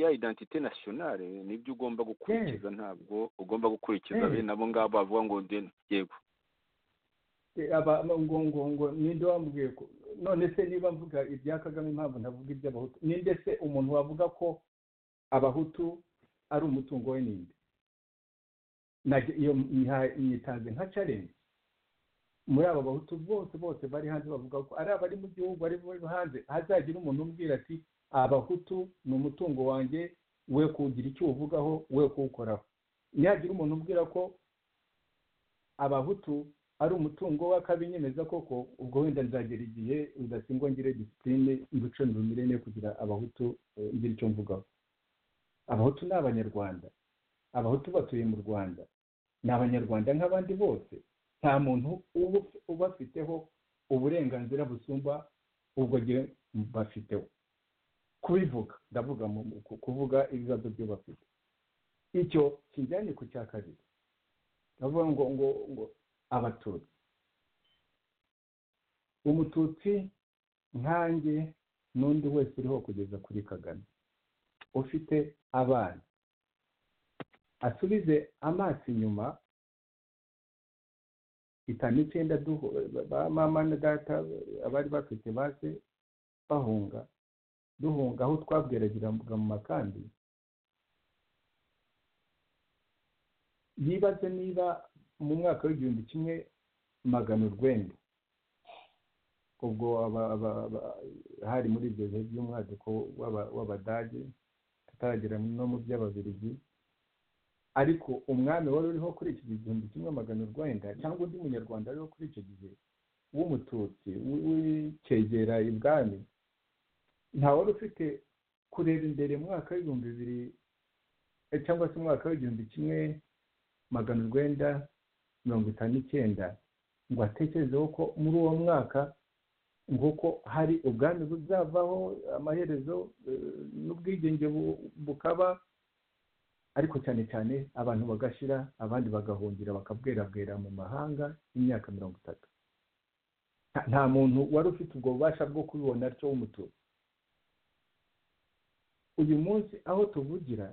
ya idantite nasiyonari nibyo ugomba gukurikiza ntabwo ugomba gukurikiza bene abo ngabo bavuga ngo yego ngo ninde wambwiye ko none se niba mvuga ibya kagame impamvu ntavuga iby'abahutu ninde se umuntu wavuga ko abahutu ari umutungo we ninde iyo nyitanze nka carensi muri aba bahutu bose bose bari hanze bavuga ko ari abari mu gihugu ari hanze hazagira umuntu umbwira ati abahutu ni umutungo wanjye we kugira icyo uvugaho we kuwukoraho ntihagira umuntu umbwira ko abahutu ari umutungo w'akabinyemeza koko ubwo wenda nzagera igihe udasingwa ngire disipurine mbice ndumirene kugira abahutu ngira icyo mvugaho abahutu ni abanyarwanda abahutu batuye mu rwanda ni abanyarwanda nk'abandi bose nta muntu ubafiteho uburenganzira busumba ubwo gihe bafiteho kubivuga ndavuga kuvuga ibibazo byo bafite icyo kijyanye ku cya kabiri ndavuga ngo ngo ngo abatutsi umututsi nkange n'undi wese uriho kugeza kuri kagame ufite abana asubize amaso inyuma itanu icyenda mama na data abari bafite base bahunga duhunga aho twabweragiraga mu makambi yibaze niba mu mwaka w'igihumbi kimwe magana urwenda ubwo hari muri ibyo bihe by'umwaduko w'abadage tutaragera no mu by'ababiligi ariko umwami wari uriho kuri iki gihe igihumbi kimwe magana urwenda cyangwa undi munyarwanda wari uriho kuri icyo gihe w'umututsi w'ikegera ibwami nta wari ufite kureba imbere mu mwaka w'ibihumbi bibiri eh, cyangwa se umwaka w'igihumbi kimwe magana urwenda mirongo itanu n'icyenda ngo atekerezeho ko muri uwo mwaka nguko hari ubwami buzavaho amaherezo eh, n'ubwigenge bu- bukaba ariko cyane cyane abantu bagashira abandi bagahungira bakabwerabwera mu mahanga imyaka mirongo itatu Nta- nta muntu wari ufite ubwo bubasha bwo kubibona atyo w'umutuzo uyu munsi aho tuvugira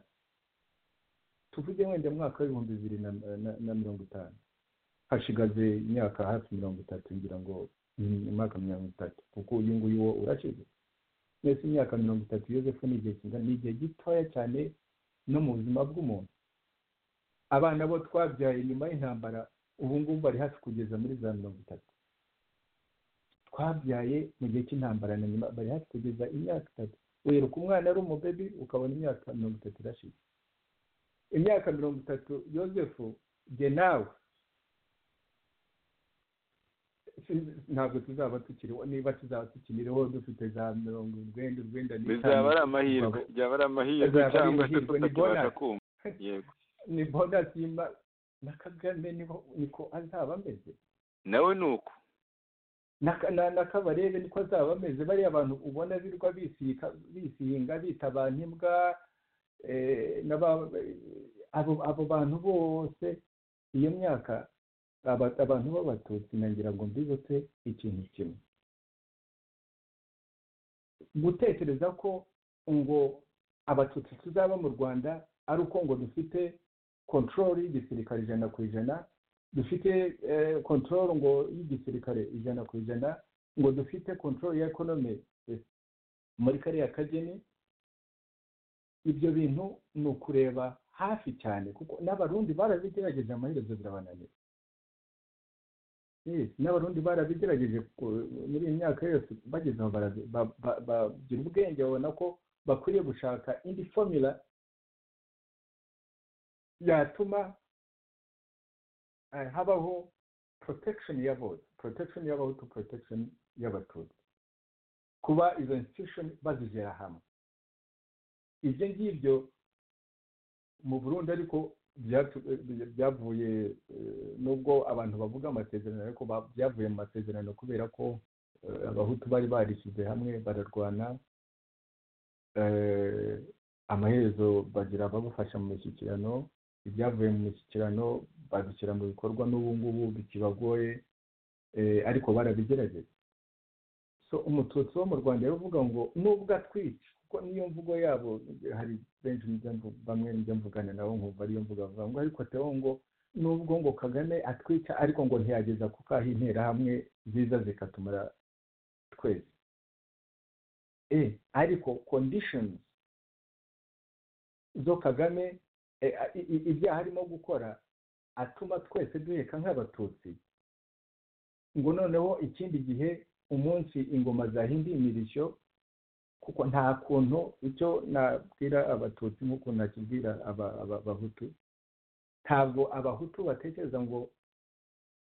tuvuge wenda mu mwaka w'ibihumbi bibiri na na- na mirongo itanu hashigaze imyaka hafi mirongo itatu ngira ngo mm, imyaka mirongo itatu kuko uyu nguyu wo urashize mbese imyaka mirongo itatu yozefu ni igihe kingana ni igihe gitoya cyane no mu buzima bw'umuntu abana bo twabyaye nyuma y'intambara ubu ngubu bari hafi kugeza muri za mirongo itatu twabyaye mu gihe cy'intambara na nyuma bari hafi kugeza imyaka itatu wiruka umwana ari umubebi ukabona imyaka mirongo itatu irashize imyaka mirongo itatu yozefu jye nawe si- ntabwo tuzaba tukiriho niba tuzaba tukiriho dufite za mirongo urwenda urwenda bizaba ari amahirwe byaba ari amahirwe Bizaba ari cyangwa se amahirwe, ni tutakibasha bonus. kumva yego ni bonasi y'ima na kagame niho niko azaba ameze nawe ni uko na, Ka- na, na kabarebe niko azaba ameze bariya abantu ubona birirwa bisika bisihinga bita abantu imbwa eh, n'aba- abo abo bantu bose iyo myaka aba- abantu b'abatutsi nagira ngo mbibutse ikintu kimwe gutekereza ko ngo abatutsi tuzaba mu rwanda ari uko ngo dufite kontorori y'igisirikare ijana ku ijana dufite kontorori ngo y'igisirikare ijana ku ijana ngo dufite kontorori ya ekonomi eh, muri kariya kageni ibyo bintu ni ukureba hafi cyane kuko n'abarundi barabigerageje amaherezo birabananira Yes, n'abarundi barabigerageje ku- muri iyi myaka yose bageze aho barabi- ba- ba- bagira ubwenge babona ko bakwiriye gushaka indi formula yatuma eh, habaho protection ya bose protection y'abahutu protection y'abatutsi kuba izo institution bazigera hamwe ibyo ngibyo mu burundi ariko byatu- eh, byavuye eh, nubwo abantu bavuga amasezerano ariko ba- byavuye mu masezerano kubera ko eh, abahutu bari barishyize hamwe bararwana Eh, amaherezo bagira ababafasha mu mishyikirano ibyavuye mu mishyikirano babishyira mu bikorwa n'ubu ngubu bikibagoye eh, ariko barabigerageje so umututsi wo mu rwanda yavuga ngo nubwo atwica kuko niyo mvugo yabo hari benshi njya mvu- bamwe njya mvugana nabo nkumva ariyo mvuga bavuga ngo ariko teho ngo nubwo ngo kagame atwica ariko ngo ntiyageza ku kaha interahamwe ziza zikatumara twese e ariko conditions zo kagame e, a- i- i- ibyaha arimo gukora atuma twese duheka nk'abatutsi ngo noneho ikindi gihe umunsi ingoma zahinduye imirishyo kuko nta kuntu icyo nabwira abatutsi nk'uko nakibwira aba- aba- abahutu ntabwo abahutu batekereza ngo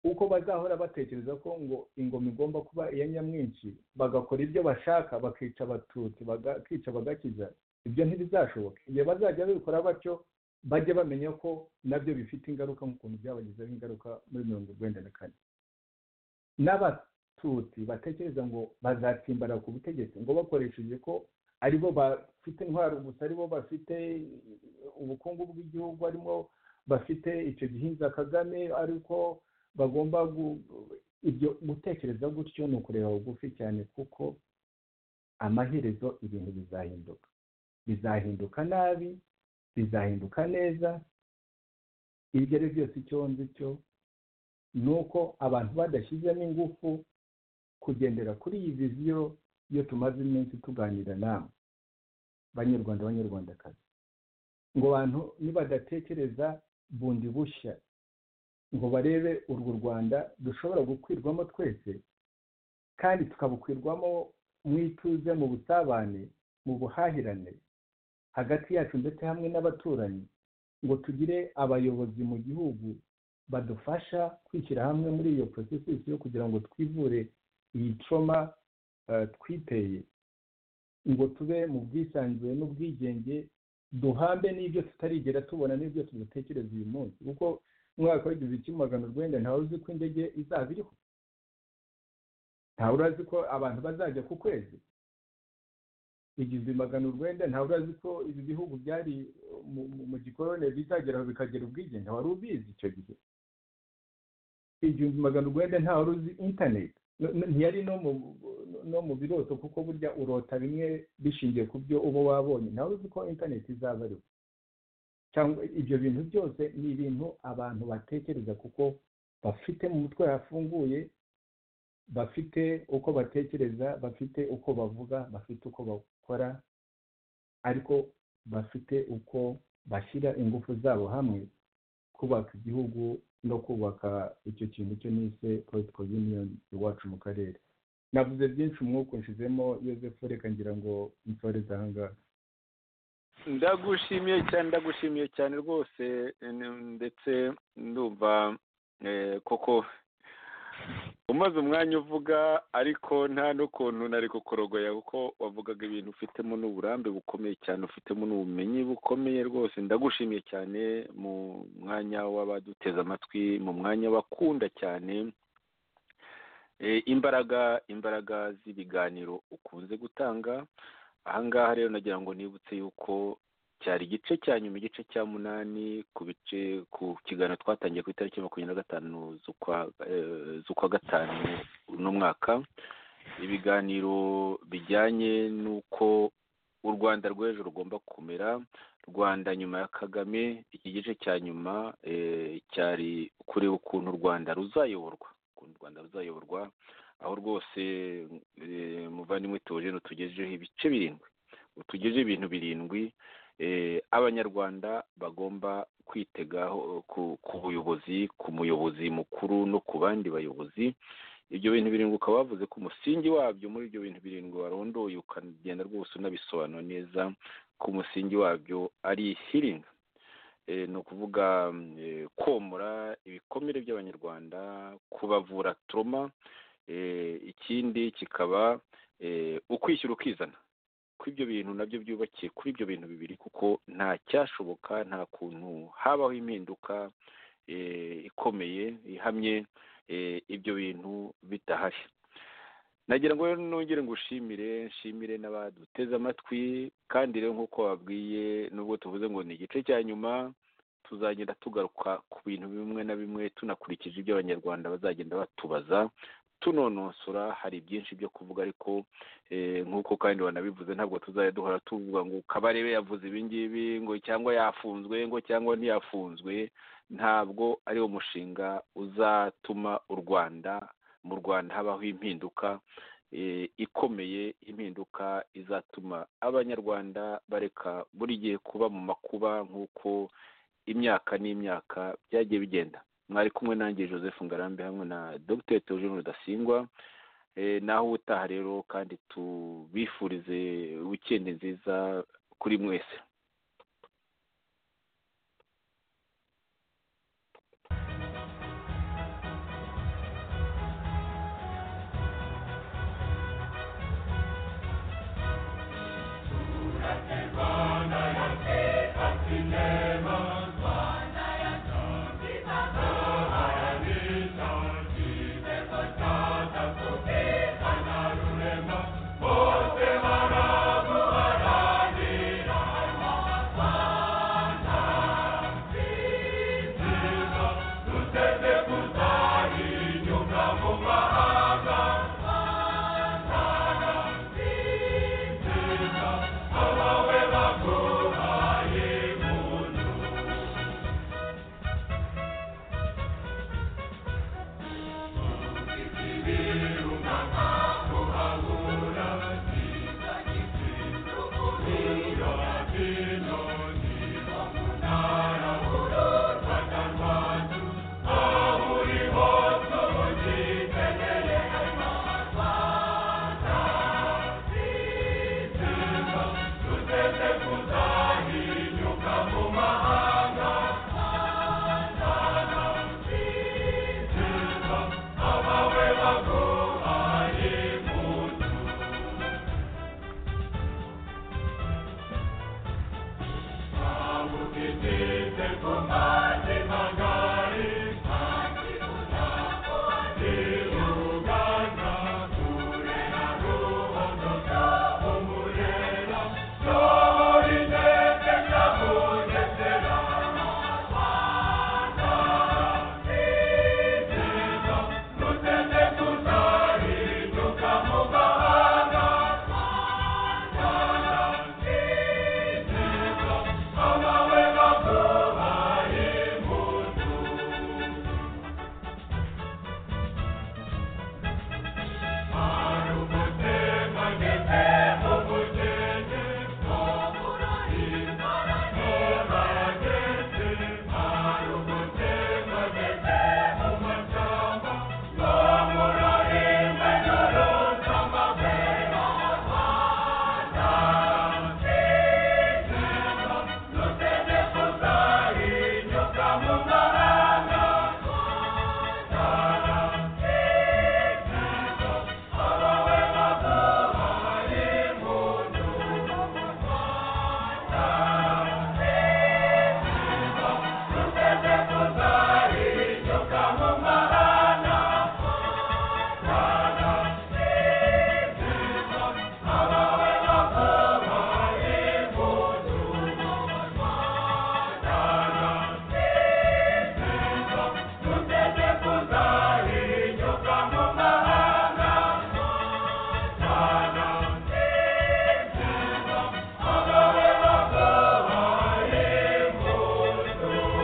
uko bazahora batekereza ko ngo ingoma igomba kuba iya nyamwinshi bagakora ibyo bashaka bakica abatutsi bakica bagakiza ibyo ntibizashoboka igihe bazajya babikora batyo bajye bamenya ko nabyo bifite ingaruka nk'ukuntu byabagizeho ingaruka muri mirongo urwenda na kane n'abatutsi batekereza ngo bazatsimbara ku butegetsi ngo bakoresheje ko ari bo bafite intwaro gusa ari bo bafite ubukungu bw'igihugu arimo bafite icyo gihinza kagame ariko bagomba gu- ibyo gutekereza gutyo ni ukureba bugufi cyane kuko amaherezo ibintu bizahinduka bizahinduka nabi bizahinduka neza ibyo ari byo byose icyo nzi cyo ni uko abantu badashyizemo ingufu kugendera kuri iyi viziyo iyo tumaze iminsi tuganira namwe banyarwanda banyarwandakazi ngo abantu nibadatekereza bundi bushya ngo barebe urwo rwanda dushobora gukwirwamo twese kandi tukabukwirwamo mu ituze mu busabane mu buhahirane hagati yacu ndetse hamwe n'abaturanyi ngo tugire abayobozi mu gihugu badufasha kwishyira hamwe muri iyo processus yo kugira ngo twivure iyi trauma eh, twiteye ngo tube mu bwisanzure n'ubwigenge duhambe n'ibyo tutarigera tubona n'ibyo tudatekereza uyu munsi kuko umwaka w'igihumbi kimwe magana urwenda ntawe uzi ko indege izaba iriho ntawe urazi ko abantu bazajya ku kwezi igihumbi magana urwenda ntawe urazi ko ibi bihugu byari mu gikorone bizageraho bikagira ubwigenge wari ubizi icyo gihe igihumbi magana urwenda ntawe uzi interineti ntiyari no mu biroto kuko burya urota bimwe bishingiye ku byo uba wabonye ntawe uzi ko interineti izaba ariho cyangwa ibyo bintu byose ni ibintu abantu batekereza kuko bafite mu mutwe hafunguye bafite uko batekereza bafite uko bavuga bafite uko bakora ariko bafite uko bashyira ingufu zabo hamwe kubaka igihugu no kubaka icyo kintu cyo nise political union iwacu mu karere navuze byinshi umwuka nshizemo yosefu reka ngira ngo nsoreze ahangaha ndagushimiye cyane ndagushimiye cyane rwose ndetse ndumva koko umaze umwanya uvuga ariko nta n'ukuntu nari kukorogoya kuko wavugaga ibintu ufitemo n'uburambe bukomeye cyane ufitemo n'ubumenyi bukomeye rwose ndagushimiye cyane mu mwanya w'abaduteze amatwi mu mwanya bakunda cyane imbaraga imbaraga z'ibiganiro ukunze gutanga ahangaha rero nagira ngo nibutse yuko cyari igice cya nyuma igice cya munani ku bice ku kiganiro twatangiye ku itariki makumyabiri na gatanu z'ukwa gatanu uno mwaka ibiganiro bijyanye n'uko u rwanda rw'ejo rugomba kumera rwanda nyuma ya kagame iki gice cya nyuma cyari kureba ukuntu u rwanda ruzayoborwa ukuntu u rwanda ruzayoborwa aho rwose muvandimwe tuje tugejejeho ibice birindwi tugejeho ibintu birindwi abanyarwanda bagomba kwitegaho ku buyobozi ku muyobozi mukuru no ku bandi bayobozi ibyo bintu birindwi ukaba wavuze ko umusingi wabyo muri ibyo bintu birindwi warondoye ukagenda rwose unabisobanura neza ko umusingi wabyo ari hiringa ni ukuvuga komora ibikomere by'abanyarwanda kubavura turoma ikindi kikaba ukwishyura ukizana ko ibyo bintu nabyo byubakiye kuri ibyo bintu bibiri kuko nta cyashoboka nta kuntu habaho impinduka ikomeye ihamye ibyo bintu bidahari nagira ngo nongere ngo ushimire nshimire n'abaduteze amatwi kandi rero nk'uko wabwiye nubwo tuvuze ngo ni igice cya nyuma tuzagenda tugaruka ku bintu bimwe na bimwe tunakurikije ibyo abanyarwanda bazagenda batubaza tunonosora hari byinshi byo kuvuga ariko nk'uko kandi wanabivuze ntabwo tuzajya duhora tuvuga ngo kabarebe yavuze ibingibi ngo cyangwa yafunzwe ngo cyangwa ntiyafunzwe ntabwo ari wo mushinga uzatuma u rwanda mu rwanda habaho impinduka ikomeye impinduka izatuma abanyarwanda bareka buri gihe kuba mu makuba nk'uko imyaka n'imyaka byagiye bigenda mwari kumwe nanjye joseph ngarambe hamwe na dr teogene rudasingwa naho ubutaha rero kandi tubifurize wikendi nziza kuri mwese